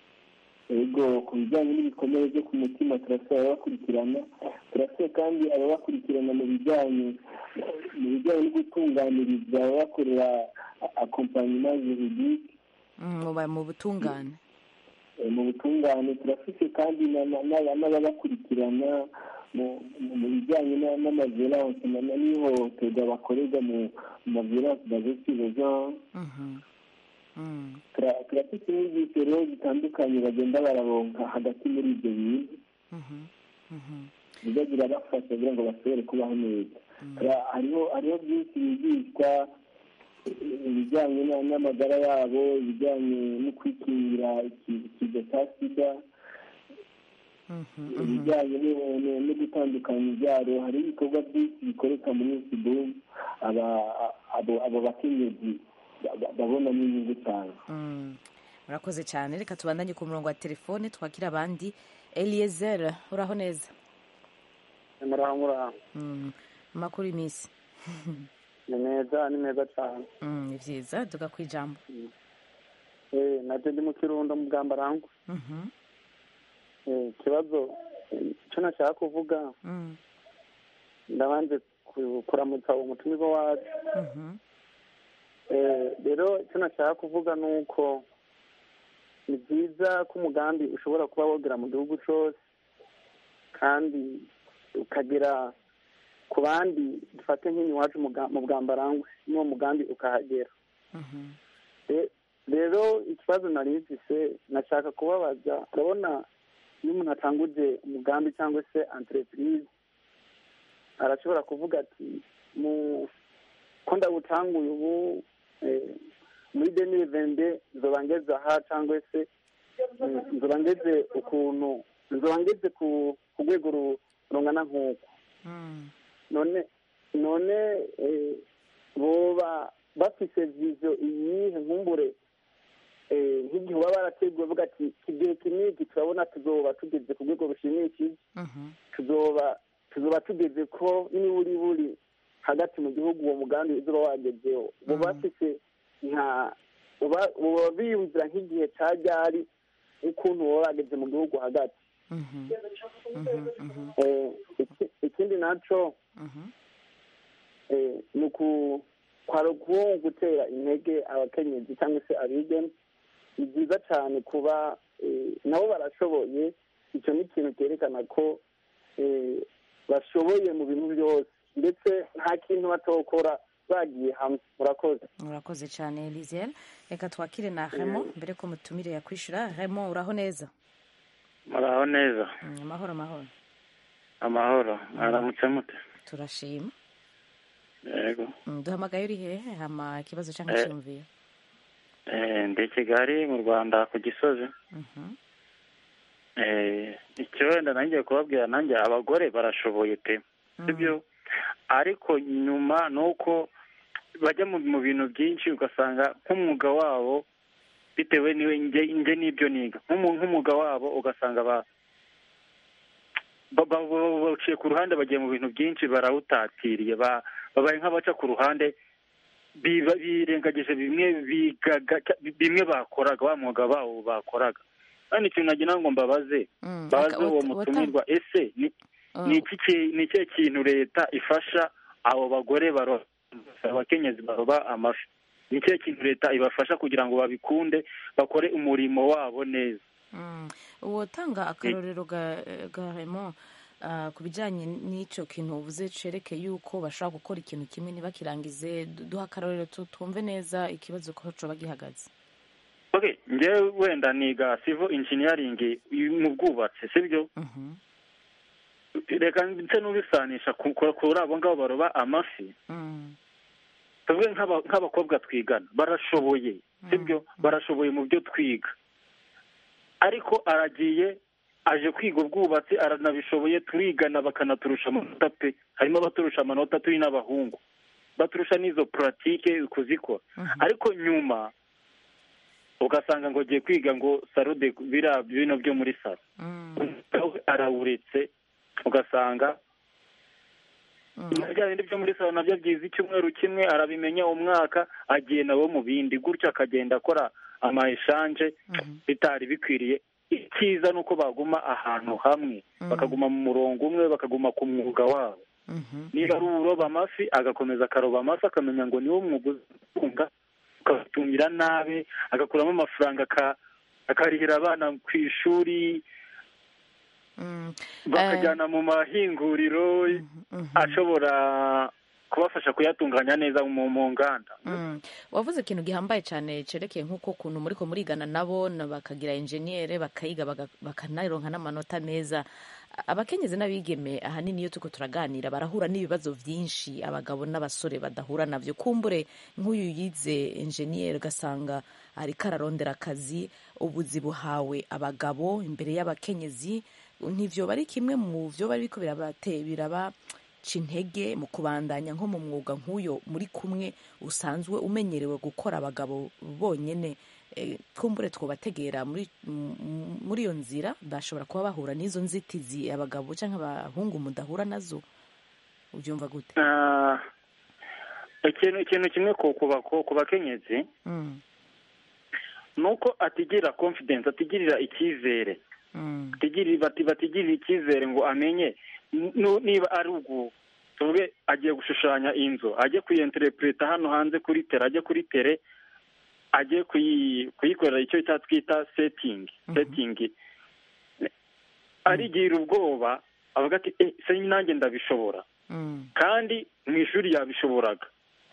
ego ku bijyanye n'ibikomere byo ku mutima turasaba ababakurikirana turasaba kandi ababakurikirana mu bijyanye mu bijyanye no gutunganiriza ababakorera akompanyema juridike Mm, muba mu butungane Eh, mu butungane turafite kandi na- na- na- n'ababakurikirana mu mu- mu bijyanye na- n'amaviolence na- na- n'ihohoterwa bakorerwa mu mu maviolence basée le genre Mhm. Mm. Tura- turafite inyigisho rero zitandukanye bagenda bararonka hagati muri ibyo bintu Mhm. Mhm. biza birabafasha kugira ngo bashobore kubaho neza Tura- hariho hariho byinshi bigishwa eh, ibijyanye na- n'amagara yabo ibijyanye no kwikingira iki- ikiza cya sida ibijyanye no- no- no gutandukanya ibyaro hari ibikorwa byinshi bikoreka muri sibumu abo abo bakenyezi ba- ba- babonamo inyungu cyane Mm. murakoze cyane reka tubandanye ku murongo wa telefone twakira abandi eliezer uraho neza muraho muraho Mm. amakuru y'iminsi ni meza ni meza cyane Mm, ni byiza tuga ku ijambo eh nabyo ndi mu kirundo mu bwambarangwa Mhm. eh ikibazo eh, icyo nashaka kuvuga Mm. ndabanje ku- kuramutsa umutumirwa wacu Mhm. Eh, rero icyo nashaka kuvuga ni uko ni byiza ko umugambi ushobora kuba wogera mu gihugu cyose kandi ukagera ku bandi dufate nk'iwacu mu bwambarangwe n'uwo mugambi ukahagera Re- rero ikibazo nari mfise nashaka kubabaza urabona iyo umuntu atanguje umugambi cyangwa se entreprise arashobora kuvuga ati mu ko ndawutanguye ubu eh, muri demire vende nzoba ngeze aha cyangwa se mm, nzoba ngeze ukuntu nzoba ngeze ku ku rwego ru- rungana nk'uko none none eh, boba bafise vizo iyihe nkumbure eh, nk'igihe baba barateguye bavuga ati igihe kiniki turabona tuzoba tugeze ku rwego rushimishije tuzoba tuzoba tugeze ko niburi buri hagati mu gihugu uwo mugambi uzoba wagezeho boba bafise nka boba boba biyumvira nk'igihe ca ryari ukuntu boba bageze mu gihugu hagati Eh, iki- ikindi naco eh, ni uku kwari uku gutera intege abakenyezi cyangwa se abigeme ni byiza cyane kuba eh, nabo barashoboye icyo ni ikintu cyerekana ko eh, bashoboye mu bintu byose ndetse nta kintu batokora bagiye hamwe murakoze murakoze cyane lisiel reka twakire na remo mbere ko mutumire yakwishyura remo uraho neza muraho neza Mm, amahoro amahoro amahoro mwaramutse mute turashima yego Mm, duhamagaye uri hehe hama ikibazo cyangwa Eh. icyumviro Eh, ndi i kigali mu rwanda ku gisozi Mhm. Eh, icyo wenda nanjye kubabwira nanjye abagore barashoboye pe sibyo ariko nyuma ni uko bajya mu mu bintu byinshi ugasanga nk'umwuga wabo bitewe n'iwe nge nge n'ibyo niga Nk'umu- nk'umwuga wabo ugasanga ba ba- ba- ba- baciye ku ruhande bagiye mu bintu byinshi barawutatiriye ba- babaye nk'abaca ku ruhande biba- birengagije bimwe bigaga bimwe bakoraga wa mwuga wabo bakoraga kandi ikintu nagira ngo mbabaze Mm, baze aka- uwo wata- mutumirwa ese ni Mm. ni iki ki- ni ikihe kintu leta ifasha abo bagore baroba abakenyezi baroba amafi ni ikihe kintu leta ibafasha kugira ngo babikunde bakore umurimo wabo neza Mm. wotanga akarorero ga ga remo ah, ku bijyanye n'icyo kintu uvuze cereke yuko bashobora gukora ikintu kimwe ntibakirangize Du- duha akarorero tu- twumve neza ikibazo ko coba gihagaze okay njyewe wenda niga civil engineering mu bwubatsi sibyo reka ndetse n'ubisanisha ku- ku- kuri abo ngabo baroba amafi Mm. tuvuge nk'aba- nk'abakobwa twigana barashoboye sibyo barashoboye mu byo twiga ariko aragiye aje kwiga ubwubatsi aranabishoboye turigana bakanaturusha amanota pe harimo abaturusha amanota turi n'abahungu baturusha n'izo puratike kuzikora ariko nyuma ugasanga ngo agiye kwiga ngo salo de biriya bino byo muri salo nawe arawuretse ugasanga bya bindi byo muri salo nabyo byiza icyumweru kimwe arabimenya umwaka agiye nawe mu bindi gutyo akagenda akora ama eshanje bitari bikwiriye icyiza ni uko baguma ahantu hamwe bakaguma mu murongo umwe bakaguma ku mwuga wabo niba ari uroba amafi agakomeza akaroba amafi akamenya ngo niwo mwuga utunga ukabatungira nabi agakuramo amafaranga aka- akarihira abana ku ishuri bakajyana mu mahinguriro ashobora kubafasha kuyatunganya neza mu mu nganda Mm. wavuze ikintu gihambaye cyane cerekeye nk'uko kuntu muriko murigana nabo na bakagira enjeniyere bakayiga baga- bakanaronka n'amanota meza abakenyezi n'abigeme ahanini iyo turiko turaganira barahura n'ibibazo vyinshi abagabo n'abasore badahura navyo kumbure nk'uyu yize enjeniyere ugasanga ariko ararondera akazi ubuzi buhawe abagabo imbere y'abakenyezi ntivyo bari kimwe mu vyo bari biriko birabate biraba ca intege mu kubandanya nko mu mwuga nk'uyo muri kumwe usanzwe umenyerewe gukora abagabo bonyene eh, kumbure twobategera muri m- muri iyo nzira bashobora kuba bahura n'izo nzitizi abagabo cyangwa abahungu mudahura nazo ubyumva gute Ah, ikintu ikintu kimwe ku ku bako- ku bakenyezi Mm, ni uko atigirira confidence atigirira icyizere mm, atigirira bati batigirira icyizere ngo amenye nu- niba ari ugu tuvuge agiye gushushanya inzu ajye kuyenterepureta hano hanze kuri tere ajye kuri tere ajye kuyi- kuyikorera icyo cya twita setingi setingi arigira ubwoba avuga ati eh se nanjye ndabishobora mm, kandi mu ishuri yabishoboraga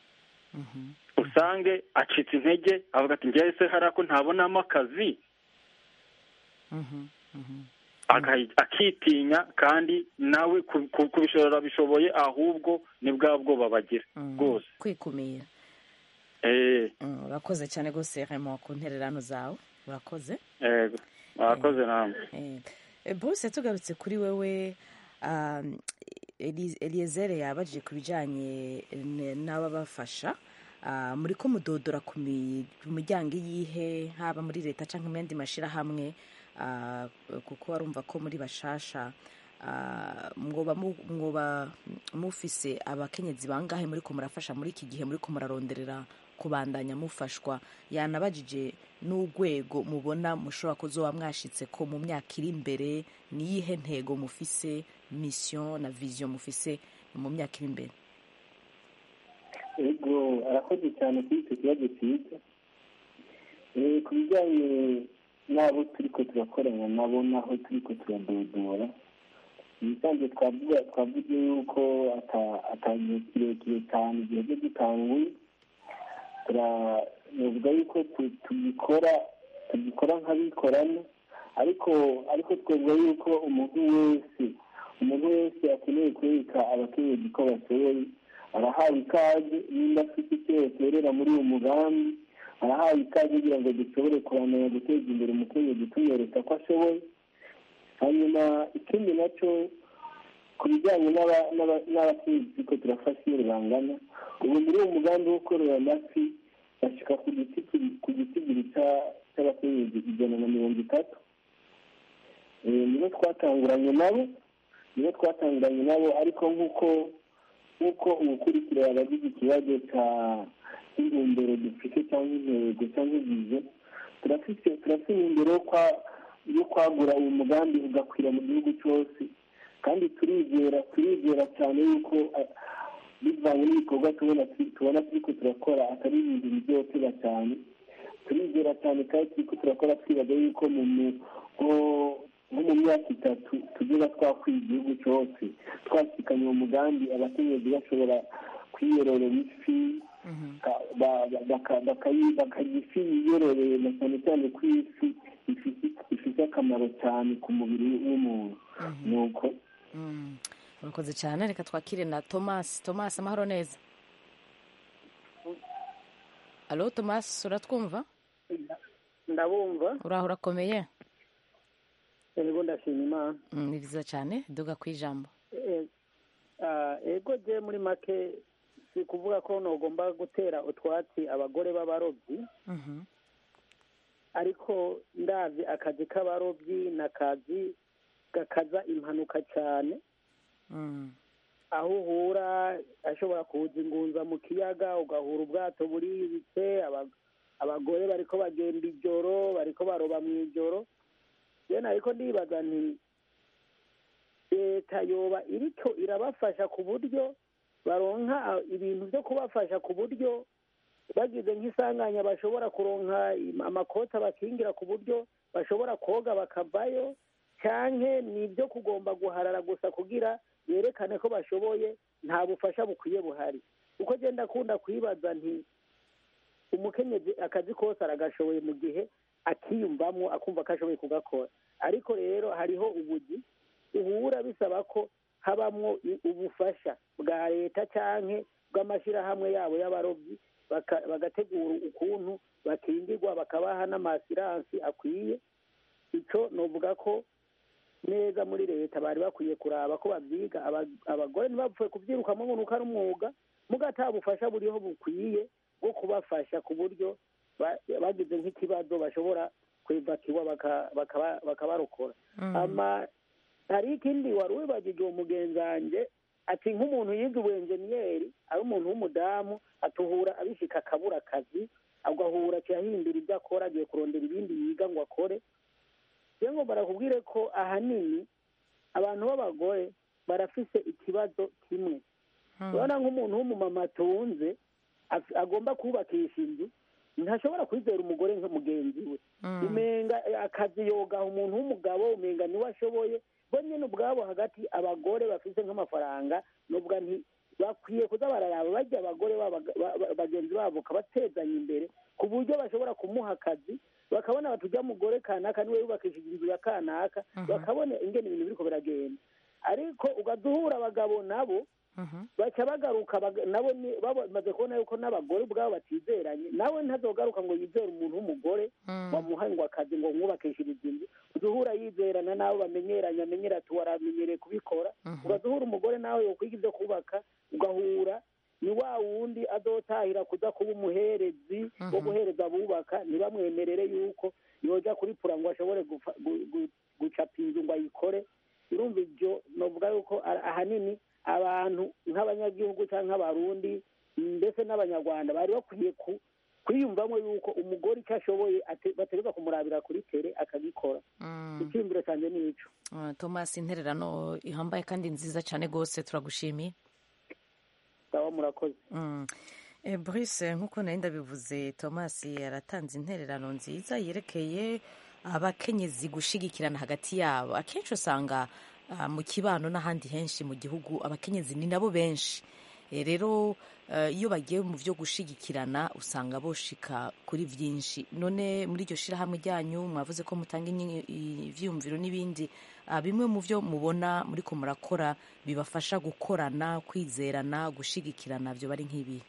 usange acitse intege avuga ati njyewe se hari ako ntabonamo akazi mhm, mhm. Aka- akitinya kandi nawe ku- ku- kubishobora bishoboye ahubwo ni bwa bwoba bagira rwose kwikumira eh Mm, urakoze cyane rwose Raymond ku ntererano zawe urakoze yego mwakoze namwe Eh, eh, Bruce tugarutse kuri wewe um, Eli- Eliezer yabajije ku bijyanye n- n'ababafasha Ah, muri ko mudodora ku mi- ku miryango iyihe haba muri leta cyangwa mu yandi mashyirahamwe ah, kuko warumva ko muri bashasha ah, mwoba mu- mwoba mufise abakenyezi bangahe muri ko murafasha muri iki gihe muri ko muraronderera kubandanya mufashwa yanabajije n'urwego mubona mushobora kuzoba mwashitse ko mu myaka iri imbere niyihe ntego mufise mission na vision mufise mu myaka iri imbere ego arakoze cyane kuri icyo kibazo cyiza Eh, ku bijyanye n'abo turi ko turakorana nabo n'aho turi ko turadodora ibisanzwe twavuga twavuze yuko ata- atagihe kirekire cyane igihe cyo gitanguye turavuga yuko tu- tugikora tugikora nk'abikorana ariko ariko twavuga yuko umuntu wese umuntu wese akeneye kwereka abakenyezi ko bashoboye arahawe ikaze nimba afite icyo yaterera muri uwo mugambi arahawe ikaze kugira ngo dushobore kuramenya guteza imbere umukenyezi tumwereka ko ashoboye hanyuma ikindi nacyo ku bijyanye n'aba- n'aba- n'abakenyezi ko turafasha iyo bangana ubu muri uwo mugambi wo korora amafi bashyika ku giti ku gitigiri cya- cy'abakenyezi ijana na mirongo itatu Eh, nibo twatanguranye nabo nibo twatanguranye nabo ariko nk'uko nk'uko ubukurikira abagize ikibazo cya intumbero dufite cyangwa intego cyangwa ibizo turafite turafite intumbero yo kwa- yo kwagura uyu mugambi ugakwira mu gihugu cyose kandi turizera turizera cyane yuko ah, bivanye n'ibikorwa tubona tubona turiko turakora atari ibintu bizotera cyane turizera cyane kandi turiko turakora twibaza yuko mu mu- nko- nko mu myaka itatu tugera twakwiye igihugu cyose twasikanye uwo mugambi abakenyezi bashobora kwiyororera ifi ka- ba- ba- baka- bakayi- bakarya ifi yiyororeye na cyane cyane ko ifi ifite- ifite akamaro cyane ku mubiri w'umuntu nuko Mm, urakoze cyane reka twakire na thomas thomas amahoro neza alo thomas uratwumva ndabumva uraho urakomeye ego ndashima imana Mm, ni byiza cyane duga ku ijambo Eh, ah, ego je muri make si kuvuga ko nogomba gutera utwatsi abagore b'abarobyi Mhm. ariko ndazi akazi k'abarobyi ni akazi gakaza impanuka cyane Mm. aho uhura ashobora kuza ingunza mu kiyaga ugahura ubwato buribitse aba- abagore bariko bagenda ijoro bariko baroba mu ijoro rero ariko ndibaza nti leta yoba iriko irabafasha ku buryo baronka ah, ibintu byo kubafasha ku buryo bagize nk'isanganya bashobora kuronka im- amakoti abakingira ku buryo bashobora koga bakavayo canke ni ibyo kugomba guharara gusa kugira yerekane ko bashoboye nta bufasha bukwiye buhari uko genda akunda kwibaza nti umukenyezi akazi kose aragashoboye mu gihe akiyumvamo akumva ko ashoboye kugakora ariko rero hariho ubugi uhura bisaba ko habamwo i- ubufasha bwa leta canke bw'amashyirahamwe yabo y'abarobyi baka- bagategura ukuntu bakingirwa bakabaha n'amasiransi akwiye ico novuga ko neza muri leta bari bakwiye kuraba ko babyiga aba- abagore ntibapfuye kubyirukamo ngo nuko ari umwuga muga ata bufasha buriho bukwiye bwo kubafasha ku buryo ba- bagize nk'ikibazo bashobora kwivakiwa baka- bakaba- bakabarokora Mm. ama hari ikindi wari wibagije uwo mugenzange ati nk'umuntu yize ubuenjeniyeri ari umuntu w'umudamu atuhura abishika akabura akazi agahura kiyahindura ibyo akora agiye kurondera ibindi yiga ngo akore rero ngo barakubwire ko ahanini abantu b'abagore barafise ikibazo kimwe urabona nk'umuntu w'umumama atunze af- agomba kubakisha inzu ntashobora kwizera umugore nka mugenzi we Mm. umenga eh, akazi yogaha umuntu w'umugabo umenga niwe ashoboye bo nyine ubwabo hagati abagore bafise nk'amafaranga nubwo nti bakwiye kuza bararaba bajya abagore babo ba- ba- bagenzi babo kabatezanya imbere ku buryo bashobora kumuha akazi bakabona batujya mugore kanaka niwe yubakishije inzu ya kanaka bakabona ingene ibintu biriko biragenda ariko ugaduhura abagabo nabo baca bagaruka baga- nabo ni- bamaze kubona yuko n'abagore ubwabo batizeranye nawe ntazogaruka ngo yizere umuntu w'umugore wamuha ngo akazi ngo mwubakishirize inzu uduhura yizerana n'abo bamenyeranye amenyera ati waramenyereye kubikora ugaduhura umugore nawe yokwiga ibyo kubaka ugahura ni wa wundi azotahira kuza kuba umuherezi wo guhereza abubaka ntibamwemerere yuko yoja kuri pura ngo ashobore gufa- gu- gu- gucapa inzu ngo ayikore urumva ibyo novuga yuko ara- ahanini abantu nk'abanyagihugu cyangwa nk'abarundi ndetse n'abanyarwanda bari bakwiye ku kwiyumvamo yuko umugore icyo ashoboye ate- bategereza kumurabira kuri tere akagikora icyiyumviro cyanjye ni ico Ah, thomas intererano ihambaye kandi nziza cyane rwose turagushimiye sawa murakoze Mm. Eh, Bruce nk'uko nari ndabivuze thomas yaratanze intererano nziza yerekeye abakenyezi gushigikirana hagati yabo akenshi usanga ah, mu kibano n'ahandi henshi mu gihugu abakenyezi ni nabo benshi Eh, rero eh, iyo bagiye mu byo gushigikirana usanga boshika kuri byinshi none muri iryo shirahamwe ryanyu mwavuze ko mutanga inyi- ivyiyumviro n'ibindi ah, bimwe mu byo mubona muri ko murakora bibafasha gukorana kwizerana gushigikirana byo bari nk'ibi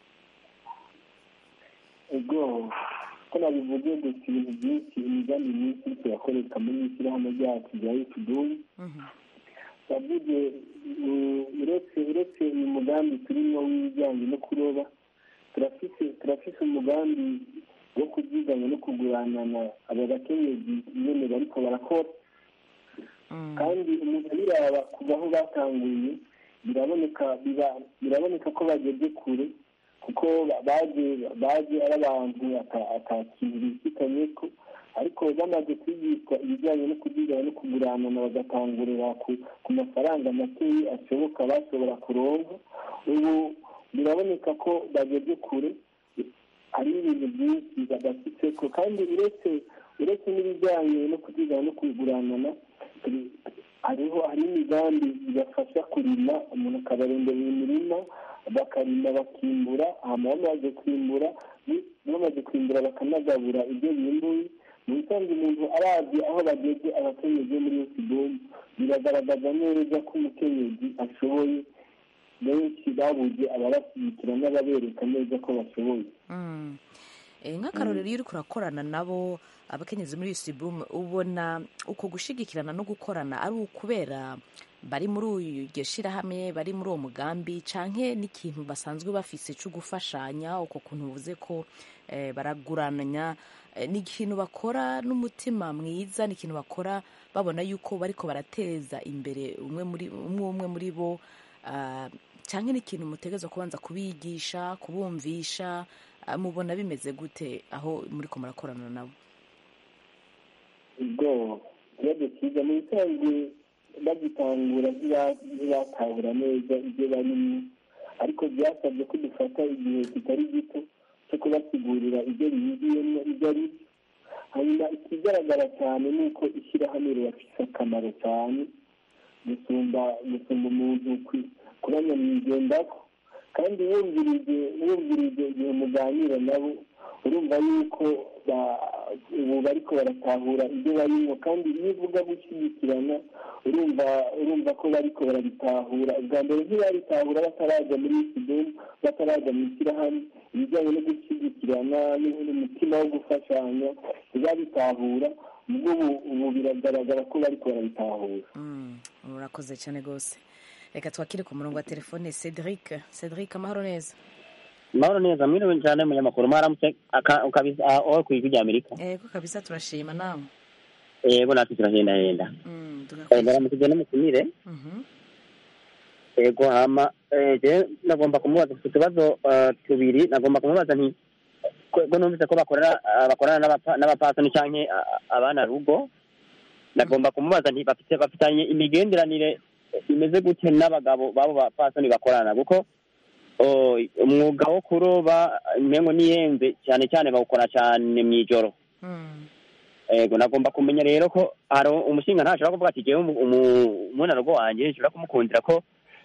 ubwo ko nabivuze gusa ibintu byinshi imigambi myinshi turakoreka muri iri shyirahamwe ryacu rya yutudubu wavuze mm, uretse uretse uyu mugambi turimo w'ibijyanye no kuroba turafise turafise umugambi wo kubyiganya no kuguranana aba bakenyezi nyene bariko barakora kandi umuntu abiraba kuva aho batanguriye biraboneka biba- biraboneka ko bageze kure kuko ba- baje baje ari abantu ata- ata kintu bifitanye ko ariko bamaze kwigishwa ibijyanye no kubyigana no kuguranana bagatangurira ku ku mafaranga makeya ashoboka bashobora kuronka ubu biraboneka ko bageze kure hari ibintu byinshi badafite ko kandi uretse uretse n'ibijyanye no kubyigana no kuguranana turi- hariho hari imigambi ibafasha kurima umuntu akabarondera imirima bakarima bakimbura hama bamaze kwimbura bi- bamaze kwimbura bakanagabura ibyo bimbuye mu bisanzwe umuntu arazi aho bageze abakenyezi bo muri iyo kidomu biragaragaza neza ko umukenyezi ashoboye benshi babuze ababashyigikira n'ababereka neza ko bashoboye Mm. Eh, nk'akarorero iyo uriko urakorana nabo abakenyezi muri yusibumu ubona uko gushigikirana no gukorana ari ukubera bari muri iryo shirahamwe bari muri uwo mugambi canke n'ikintu basanzwe bafise co gufashanya uko kuntu uvuze ko eh, baragurananya eh, ni ikintu bakora n'umutima mwiza ni ikintu bakora babona yuko bariko barateza imbere umwe muri umwe umwe muri bo ah, canke ni ikintu mutegerezwa kubanza kubigisha kubumvisha ah, mubona bimeze gute aho muriko murakorana nabo ubwo ikibazo cyiza mu bisanzwe bagitangura ntiba- ntibatahura neza ibyo barimo ariko byasabye ko dufata igihe kitari gito cyo kubasigurira ibyo biyigiyemo ibyo ari byo hanyuma ikigaragara cyane ni uko ishyirahamwe rirafise akamaro cyane gusumba gusumba umuntu kwi- kuba nyamwigendako kandi wumvirije wumvirije igihe muganira nabo urumva yuko ba- ubu bariko baratahura ibyo barimo kandi iyo uvuga gushyigikirana urumva urumva ko bariko barabitahura ubwa mbere ntibabitahura bataraja muri isidomu bataraja mu ishyirahamwe ibijyanye no gushyigikirana n'umutima wo gufashanya ntibabitahura ubwo ubu ubu biragaragara ko bariko barabitahura Mm, urakoze cyane rwose reka twakire ku murongo wa telefone cedric cedric amahoro neza mahoro neza mwiriwe cyane munyamakuru mwaramutse aka- ukabisa aho ku ijwi rya amerika ego kabisa turashima nawe yego natwe turahendahenda Mm, Eh, ndaramukije n'umutumire Mhm. yego hama eh, je nagomba kumubaza ku tubazo eh, tubiri nagomba kumubaza nti ko ko numvise ko bakorana ah, bakorana n'abapa- n'abapasoni canke ah, abana rugo nagomba kumubaza nti bafite bafitanye imigenderanire imeze gute n'abagabo babo bapasoni bakorana kuko oh, umwuga wo kuroba mengo niyenze cyane cyane bawukora cyane mw'ijoro ego nagomba kumenya rero ko hari umushinga ntashobora kuvuga ati jewe umu- umu- umunarugo wanje nshobora kumukundira ko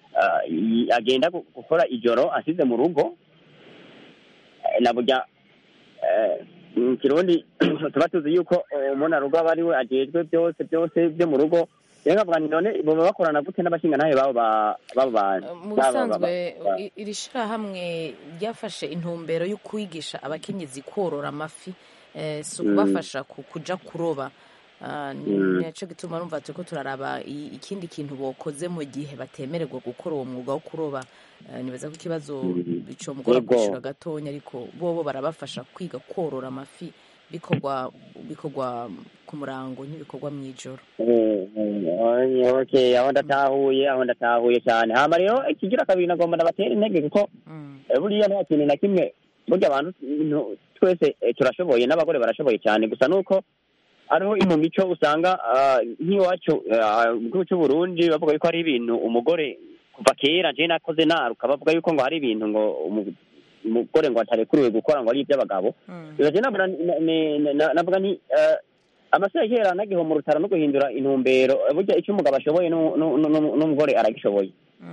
ah, i- agenda gu- gukora ijoro asize mu rugo Eh, na burya eh, mu kirundi tuba tuzi yuko umuntu arugo aba ari we ajejwe byose byose byo mu rugo rero nkavuga nti none boba bakorana gute n'abashingantahe babo ba- babo bantu mu Baba- baba- bisanzwe ba- i- iri shyirahamwe ryafashe intumbero yo kwigisha abakenyezi korora amafi eh, si Mm. ukubafasha ku- kuja kuroba Ah, ni Mm. nacyo gituma numva turiko turaraba i- ikindi kintu bokoze mu gihe batemererwa gukora uwo mwuga wo kuroba Eh, nibaza ko ikibazo bicomugora Yego. kwishura gatonya ariko bobo barabafasha kwiga korora amafi bikorwa bikorwa ku murango ntibikorwa mu ijoro Eh, eh, okay aho ndatahuye aho ndatahuye cyane hama rero ikigira kabiri nagomba ndabatera intege kuko eh, buriya nta kintu na kimwe burya abantu no- twese eh, turashoboye n'abagore barashoboye cyane gusa nuko ariho ino mico usanga ah, nk'iwacu ah, mu gihugu cy'u Burundi bavuga yuko hari ibintu umugore kuva kera je nakoze naruka bavuga yuko ngo hari ibintu ngo umu- umugore ngo atarekuriwe gukora ngo ari iby'abagabo Biba je nabona na- na- na- navuga nti eh, amasaha ya kera nagiho mu rutaro no guhindura intumbero eh, burya icyo umugabo ashoboye nu- nu- nu- n'umugore aragishoboye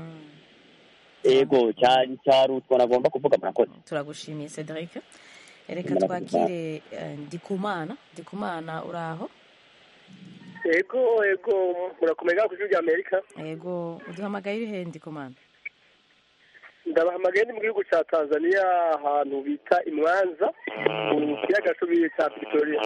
ego cyari cyarutwa nagomba kuvuga murakoze turagushimiye cedric reka Murakoze twakire eh, ndikumana ndikumana uri aho ego ego murakomeye ku ijwi rya amerika yego uduhamagaye uri he ndikumana ndabahamagaye ni mu gihugu cya tanzania ahantu bita imwanza mu kiyaga cy'ubuye cya victoria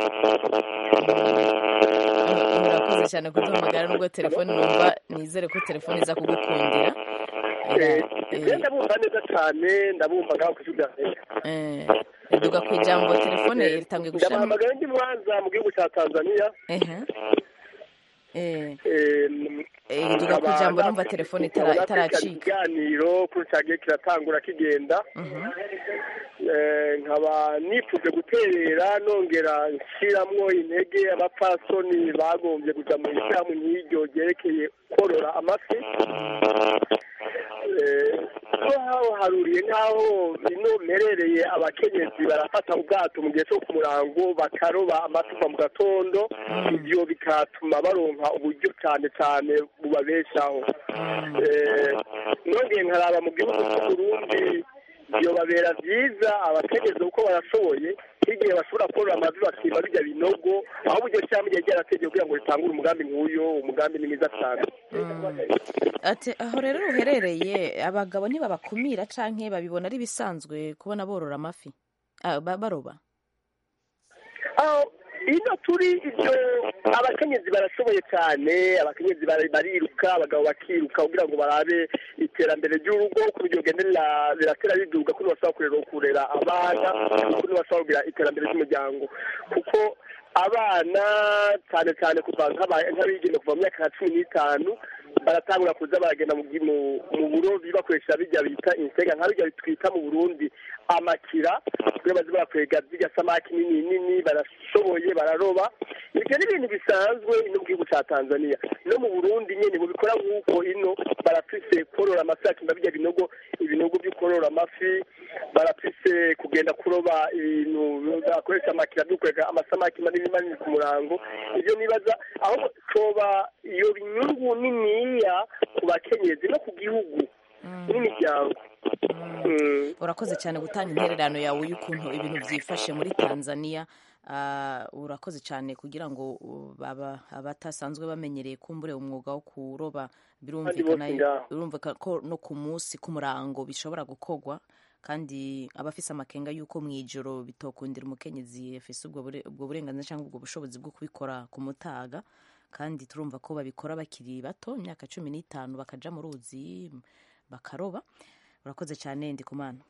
urakoze cyane kuduhamagara nubwo telefone numva nizere ko telefone iza kugukundira Eh, eh, ndabumva neza cyane ndabumva ngaho ku ijwi rya amerika Eh, duga ku ijambo telefone itangiye gushiramo ndabahamagaye ndi mwanza mu gihugu cya tanzania ehe eh Eh, eh, duga ku ijambo numva telefone itara- nkaba nakurikirana itaracika ikiganiro kuri cyagiye kiratangura kigenda Eh, nkaba nifuje guterera nongera nshiramwo intege abapfasoni bagombye kuja mu ishyirahamwe nk'iryo ryerekeye korora amafi Eh, ko haho haruriye nk'aho ino mperereye abakenyezi barafata ubwato mu gihe cyo ku murango bakaroba amafi kuva mu gatondo ibyo bikatuma baronka uburyo cyane cyane bubabeshaho Eh, nongeye nkaraba mu gihugu cy'uburundi byobabera byiza abategereza uko barashoboye nk'igihe bashobora korora amavi bakimba bijya binogo aho buryo cyangwa igihe ryarategeye kugira ngo ritangure umugambi nk'uyo umugambi ni mwiza cyane ati aho rero uherereye abagabo ntibabakumira canke babibona ari bisanzwe kubona borora amafi Ah, ba- baroba aho ino turi ibyo abakenyezi barashoboye cyane abakenyezi bari- bariruka abagabo bakiruka kugira ngo barabe iterambere ry'urugo uko biryo genda rira- riratera riduga kuno bashobora kurera kurera abana kuno bashobora kugira iterambere ry'umuryango kuko abana cyane cyane kuva nk'aba- nk'abigeme kuva mu myaka nka cumi n'itanu baratangura kuza baragenda mu gi- mu- mu burobi bakoresha bijya bita insega nka bijya twita mu burundi amakira kugira baze barakwega zirya samaki nini nini barashoboye bararoba ibyo ni ibintu bisanzwe ino mu gihugu cya tanzania no mu burundi nyine bubikora nk'uko ino barafise korora amafi akimba bijya binogo ibinogo byo korora amafi barafise kugenda kuroba ibintu bakoresha amakira byo kwega amasamaki manini manini ku murango ibyo nibaza aho coba iyo inyungu niniya ku bakenyezi no ku gihugu n'imiryango Mm. urakoze cyane gutanga intererano yawe y'ukuntu ibintu byifashe muri tanzania Ah, urakoze cyane kugira ngo uh, baba- abatasanzwe bamenyereye kumbure umwuga wo kuroba birumvikana bose ngaho. birumvikana ko no ku munsi ku murango bishobora gukorwa kandi abafise amakenga y'uko mu ijoro bitokundira umukenyezi afise ubwo bure- ubwo burenganzira cyangwa ubwo bushobozi bwo kubikora ku mutaga kandi turumva ko babikora bakiri bato imyaka cumi n'itanu bakaja mu ruzi bakaroba urakoze cyane ndikumana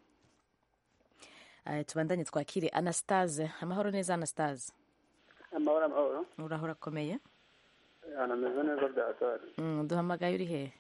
Eh, tubandanye twakire anastase amahoro neza anastase amahoro amahoro uraho urakomeye ahantu ameze neza bya hatari Mm, duhamagaye uri hehe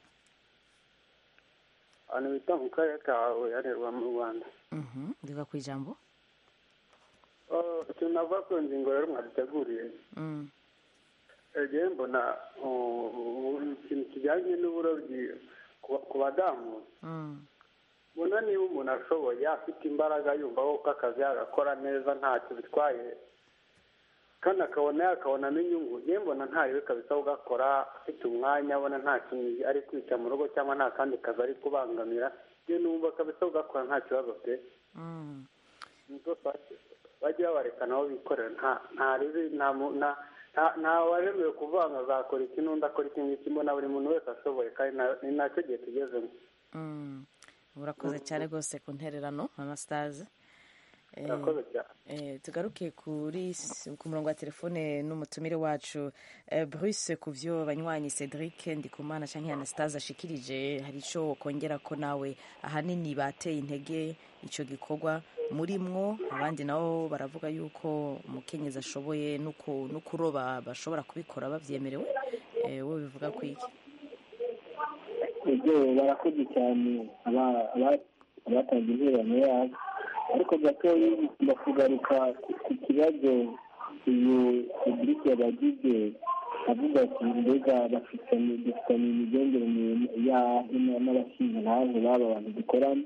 ahantu bita mu karere ka huye harerwa mu rwanda Mhm, ndiga ku ijambo Oh, ikintu navuga ku ngingo rero mwaduteguriye Mm, egiye mbona oh, oh, ikintu kijyanye n'uburobyi ku- ku badamu mm, mbona niba umuntu ashoboye afite imbaraga yumva ko akazi yagakora neza ntacyo bitwaye kandi akabona yakabona n'inyungu yewe mbona ntayo kabisa ugakora afite umwanya abona nta kintu ari kwica mu rugo cyangwa nta kandi kazi ari kubangamira yewe numva kabisa ugakora nta kibazo pe nizo bajye babareka nabo bikorera nta nta ribi nta mu- nta nta- nta waremewe kuvanga azakora iki n'undi akora iki ngiki mbona buri muntu wese ashoboye kandi na- ni nacyo gihe tugezemo Mm. urakoze cyane rwose ku ntererano anastase Eh, Urakoze cyane. eh, tugaruke kuri s- ku murongo wa telefone n'umutumire wacu eh, bruce ku byo banywanyi cedric ndikumana cyangwa anastase ashikirije hari icyo kongera ko nawe ahanini bateye intege icyo gikorwa muri mwo abandi nabo baravuga yuko umukenyezi ashoboye no ku- no kuroba bashobora kubikora babyemerewe Eh, wowe bivuga ku iki ibyo barakoze cyane aba- aba- abatanze intererano yabo ariko gatoya ngomba kugaruka ku- ku kibazo uyu cedric yabagize avuga ati mbega bafitanye dufitanye imigenderanire yahe n'abashinzwe ntahe baba bantu dukorana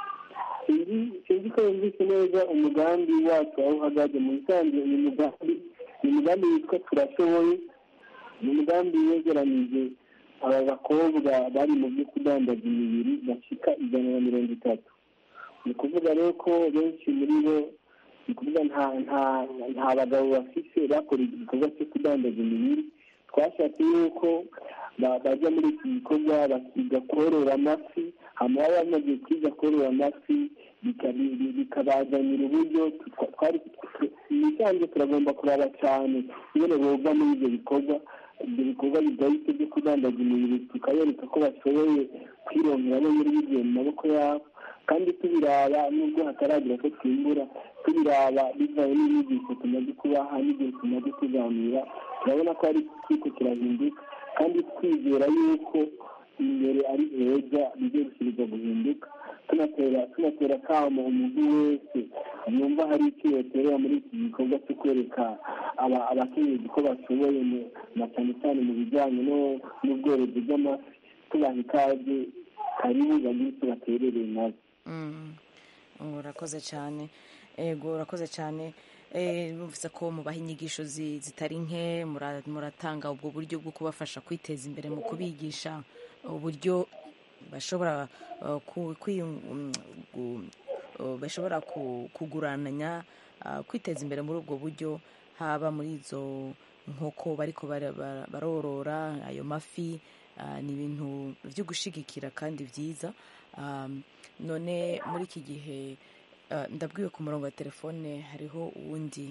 sinzi sinzi ko yumvise neza umugambi wacu aho uhagaze mu bisanzwe uyu mugambi ni umugambi witwa turashoboye ni umugambi wegeranije aba bakobwa bari mu byo kudandaza imibiri bashika ijana na mirongo itatu ni ukuvuga rero ko benshi muri bo ni ukuvuga nta nta nta bagabo bafise bakora igikorwa cyo kudandaza imibiri twashatse yuko ba- bajya muri iki gikorwa bakiga korora amafi hama baba bamaze kwiga korora amafi bika- bi- bi- bikabazanira uburyo twa- twari ibisanzwe turagomba kuraba cyane ingene boga muri ibyo bikorwa ibyo bikorwa bidahita byo kudandaza imibiri tukabereka ko bashoboye kwironkera no muri bigiye mu maboko yabo kandi tubiraba nubwo hataragira ko twimbura tubiraba bivaye n'inyigisho tumaze kubaha n'igihe tumaze tuganira turabona ko ari kiriko kirahinduka kandi twizera yuko imbere ari heza bigiye gusubirwa guhinduka tunatera tunatera kamo umuntu wese yumva hari icyo yoterera muri iki gikorwa cyo kwereka aba- abakenyezi ko bashoboye mu- na cyane cyane mu bijyanye no- n'ubworozi bw'amafi tubaha ikaze karibu bagire icyo baterereye nabo Mm. urakoze cyane ego urakoze cyane Eh, numvise ko mubaha inyigisho zi- zitari nke mura- muratanga ubwo buryo bwo kubafasha kwiteza imbere mu kubigisha uburyo bashobora uh, ku- kwi- um, gu- uh, bashobora ku- kugurananya uh, kwiteza imbere muri ubwo buryo haba muri izo nkoko bariko bara- bara- barorora ayo mafi uh, ni ibintu byo gushigikira kandi byiza Um, none muri iki gihe uh, ndabwiwe ku murongo wa telefone hariho uwundi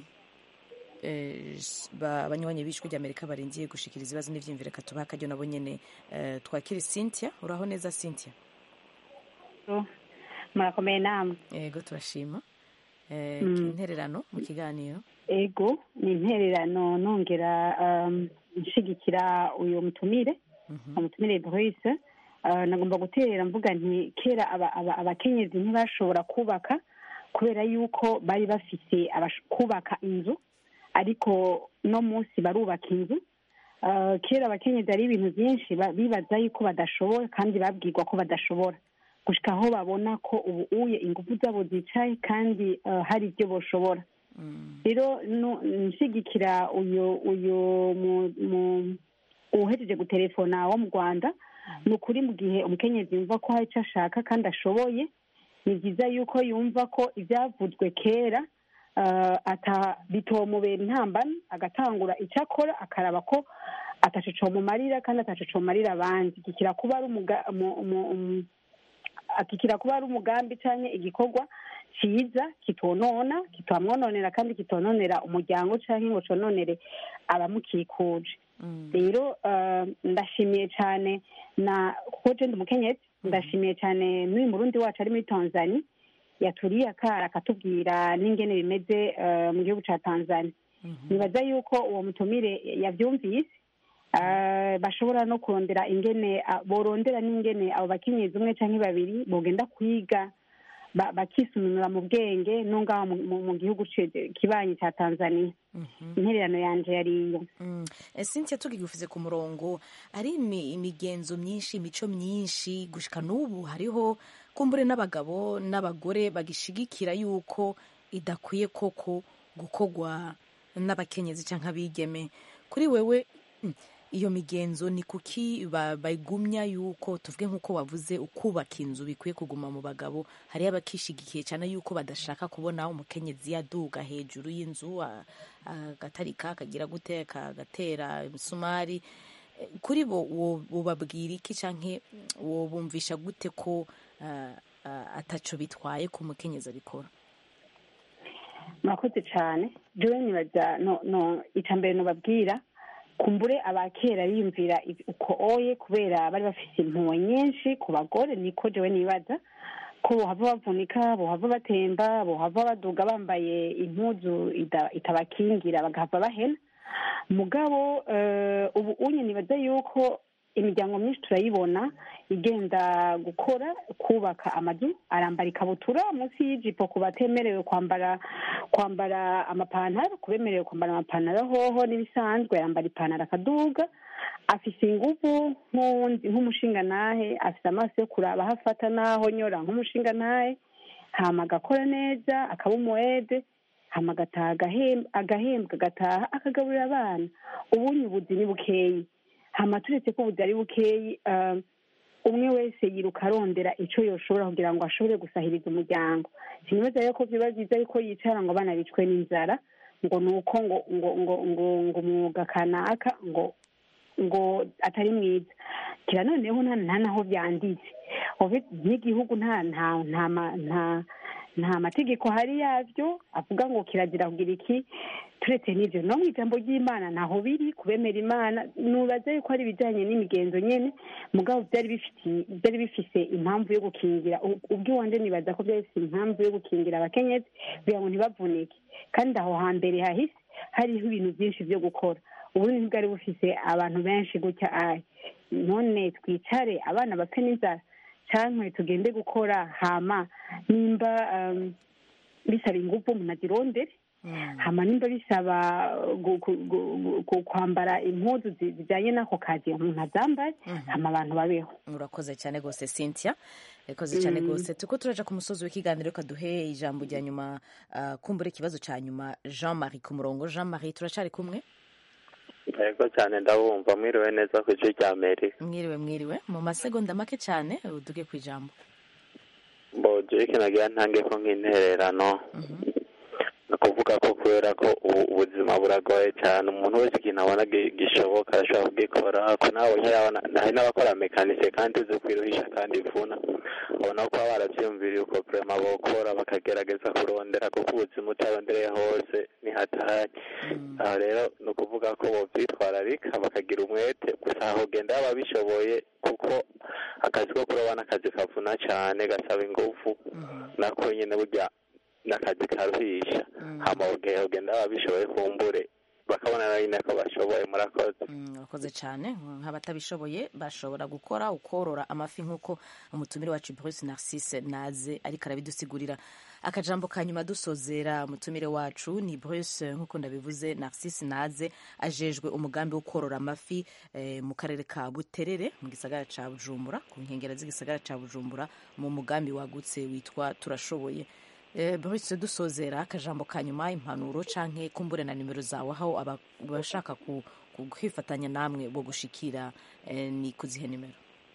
eh, s- ba- abanywanyi b'ijwi ry'amerika barindiye gushikiriza ibibazo n'ivyiyumviro reka tubahe akaryo nabo nyene eh, twakire cynthia uraho neza cynthia murakomeye namwe yego turashima Eh, Mm. intererano mu kiganiro ego ni intererano nongera um, nshigikira uyu mutumire umutumire Bruce uh, nagomba guterera mvuga nti kera aba- aba- abakenyezi ntibashobora kubaka kubera yuko bari bafise abash- kubaka inzu ariko no munsi barubaka inzu Uh, kera abakenyezi hari ibintu byinshi ba- bibaza yuko badashobora kandi babwirwa ko badashobora gushika aho babona ko ubu uye ingufu zabo zicaye kandi uh, hari ibyo boshobora rero no- nshigikira uyu uyu mu- mu- uhejeje gutelefona wo mu rwanda ni ukuri mu gihe umukenyezi yumva ko hari icyo ashaka kandi ashoboye ni byiza yuko yumva ko ibyavuzwe kera uh, ata bitomubera intambara agatangura icyo akora akaraba ko ataco comumarira kandi ataco comarira abandi kikira kuba ari umuga- mu- mu- um, akikira kuba ari umugambi cyangwa igikorwa cyiza kitonona kitamwononera kandi kitononera umuryango cyangwa ngo cononere abamukikuje rero eh, ndashimiye cyane na kuko je ndi umukenyezi ndashimiye cyane n'uyu murundi wacu ari muri tanzania yaturiye akara akatubwira n'ingene bimeze eh, mu gihugu ca tanzania nibaza yuko uwo mutumire yavyumvise eh, bashobora no kurondera ingene ah, borondera n'ingene abo bakenyezi umwe canke babiri bogenda kwiga ba- bakisununura mu bwenge no ngaho mu- mu- mu gihugu ci- kibanyi ca tanzania intererano yanje yariyo Eh, cynthia tugigufize ku murongo ari imi- imigenzo myinshi imico myinshi gushika n'ubu hariho kumbure n'abagabo n'abagore bagishigikira yuko idakwiye koko gukorwa n'abakenyezi cyangwa abigeme kuri wewe mm, iyo migenzo ni kuki ba- bayigumya yuko tuvuge nk'uko wavuze ukubaka inzu bikwiye kuguma mu bagabo hariyo abakishigikiye cyane yuko badashaka kubona umukenyezi yaduga hejuru y'inzu a- agatarika akagira gute agatera imisumari Eh, kuri bo wo- wobabwira iki canke wobumvisha gute ko ah, ah, ataco bitwaye ku mukenyezi abikora murakoze cyane jewe nibaza no no icambere nobabwira kumbure abakera biyumvira ibi- uko oye kubera bari bafise impuhwe nyinshi ku bagore niko jewe nibaza ko bohava bavunika bohava batemba bohava baduga bambaye impuzu ida- itabakingira bagahava bahena mugabo eh, ubu unye nibaza yuko imiryango myinshi turayibona igenda gukora kubaka amazu arambara ikabutura munsi y'ijipo ku batemerewe kwambara kwambara amapantaro ku bemerewe kwambara amapantaro hoho n'ibisanzwe yambara ipantaro akaduga afise inguvu nk'uwundi nk'umushingantahe afise amaso yo kuraba aho afata n'aho nyora nk'umushingantahe hama agakora neza akaba umuwede hama agataha agahemb- agahembwa agataha akagaburira abana ubunye ubuzi ni bukeyi hama turetse ko ubuzi ari bukeyi eh, umwe wese yiruka arondera ico yoshobora kugira ngo ashobore gusahiriza umuryango sinibaza rero ko vyoba vyiza yuko yicara ngo abana bicwe n'inzara ngo ni uko ngo ngo ngo ngo ngo umwuga kanaka ngo ngo atari mwiza kira noneho nta nta naho byanditse Obe- n'igihugu nta nta nta ma- nta nta mategeko hari yabyo avuga ngo kirazira kugira iki turetse n'ibyo no mu ijambo ry'imana ntaho biri kubemera imana nubaza yuko ari ibijyanye n'imigenzo nyene mugabo byari bifitiye byari bifise impamvu yo gukingira U- ubwiwanje nibaza ko byari bifise impamvu yo gukingira abakenyezi kugira ngo ntibavunike kandi aho hambere hahise hariho ibintu byinshi byo gukora ubundi ntibwari bufise abantu benshi gutya ayi none twicare abana bapfe n'inzara cyangwa tugende gukora hama nimba um, bisaba ingufu umuntu azirondere hama nimba bisaba gu- gu- gu- gu- kwambara impuzu zi- zijyanye n'ako kazi umuntu azambaye hama abantu babeho urakoze cyane rwose cynthia urakoze cyane Mm. rwose tuko turaja ku musozi w'ikiganiro kaduhe ijambo rya nyuma ah, kumbura ikibazo cya nyuma jean marie ku murongo jean marie turacari kumwe yego cyane ndabumva mwiriwe neza ku gice cya amerika mwiriwe mwiriwe mu masegonda make cyane uduge ku ijambo mbo jeke nagira ntange ko nk'intererano ni ukuvuga ko kubera ko ubu ubuzima buragoye cyane umuntu wese ikintu abona gi- gishoboka ashobora kugikora ko nawe nyirabona hari n'abakora mekanise kandi uzi kwiruhisha kandi ivuna ubona ko baba barabyiyumviriye uko vrema bokora bakagerageza kurondera kuko ubuzima utarondereye hose ni hatari aho rero ni ukuvuga ko bovyitwararika bakagira umwete gusa aho ugenda baba bishoboye kuko akazi ko kuroba n'akazi kavuna cyane gasaba ingufu nako nyine burya n'akazi karuhisha hama ugihe ugenda baba bishoboye kumbure bakabona na nyine ko bashoboye murakoze urakoze cyane nk'abatabishoboye bashobora gukora ukorora amafi nk'uko umutumire wacu bruce narcisse naze ariko arabidusigurira akajambo ka nyuma dusozera umutumire wacu ni bruce nk'uko ndabivuze narcisse naze ajejwe umugambi wo korora amafi eh, mu karere ka buterere mu gisagara ca bujumbura ku nkengero z'igisagara ca bujumbura mu mugambi wagutse witwa turashoboye Eh, Bruce dusozera akajambo ka nyuma impanuro canke kumbure na nimero zawe aho aba- abashaka ku- ku- kwifatanya namwe bo gushikira eh, ni kuzihe nimero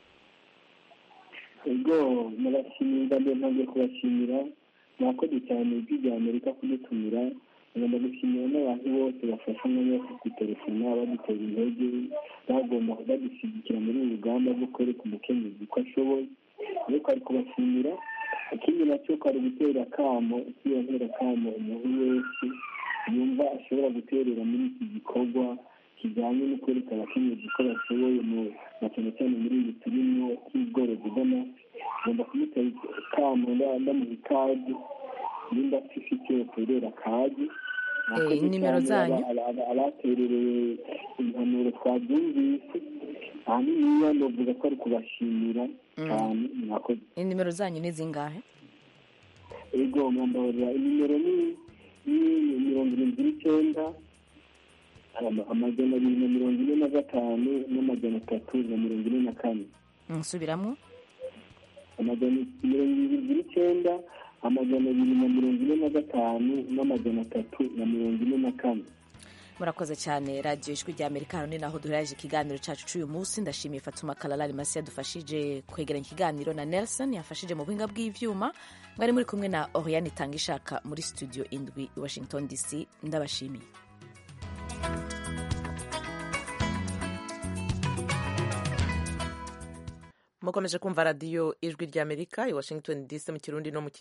ubwo murashimira mbere ntabwo kubashimira mwakoze cyane ijwi rya amerika kudutumira ngomba gushimira n'abantu bose bafasha umwanya wo kudutelefona badutera intege bagomba badushyigikira muri uru rugamba rwo kwereka umukenyezi ko ashoboye ariko ari kubashimira ikindi nacyo ko ari gutera akamo kwiyongera akamo umuntu wese yumva ashobora guterera muri iki gikorwa kijyanye no kwereka abakenyezi ko bashoboye mu na cyane cyane muri ibi turimo cy'ubworozi bw'amafi ngomba kumutera akamo nda- ndamuha ikaze nimba afite yoterera akazi Eh, nimero zanyu? abaterereye impanuro twabyumvise ahanini iyo novuga ko ari kubashimira cyane mwakoze inimero zanyu ni zingahe ego mwambabarira inimero ni ni mirongo irindwi n'icyenda ama- amajana abiri na mirongo ine na gatanu n'amajana atatu na mirongo ine na kane nsubiramwo amajana mirongo irindwi n'icyenda amajana abiri na mirongo ine na gatanu n'amajana atatu na mirongo ine na kane murakoze cyane radiyo ijwi rya amerika hano ni naho duheraje ikiganiro cyacu cy'uyu munsi ndashimiye fatuma kalalari masi yadufashije kwegeranya ikiganiro na nelson yafashije mu buhinga bw'ibyuma mwari muri kumwe na oriane itanga ishaka muri studio indwi i washington dc ndabashimiye mukomeje kumva radiyo ijwi ry'amerika i washington dc mu kirundi no mu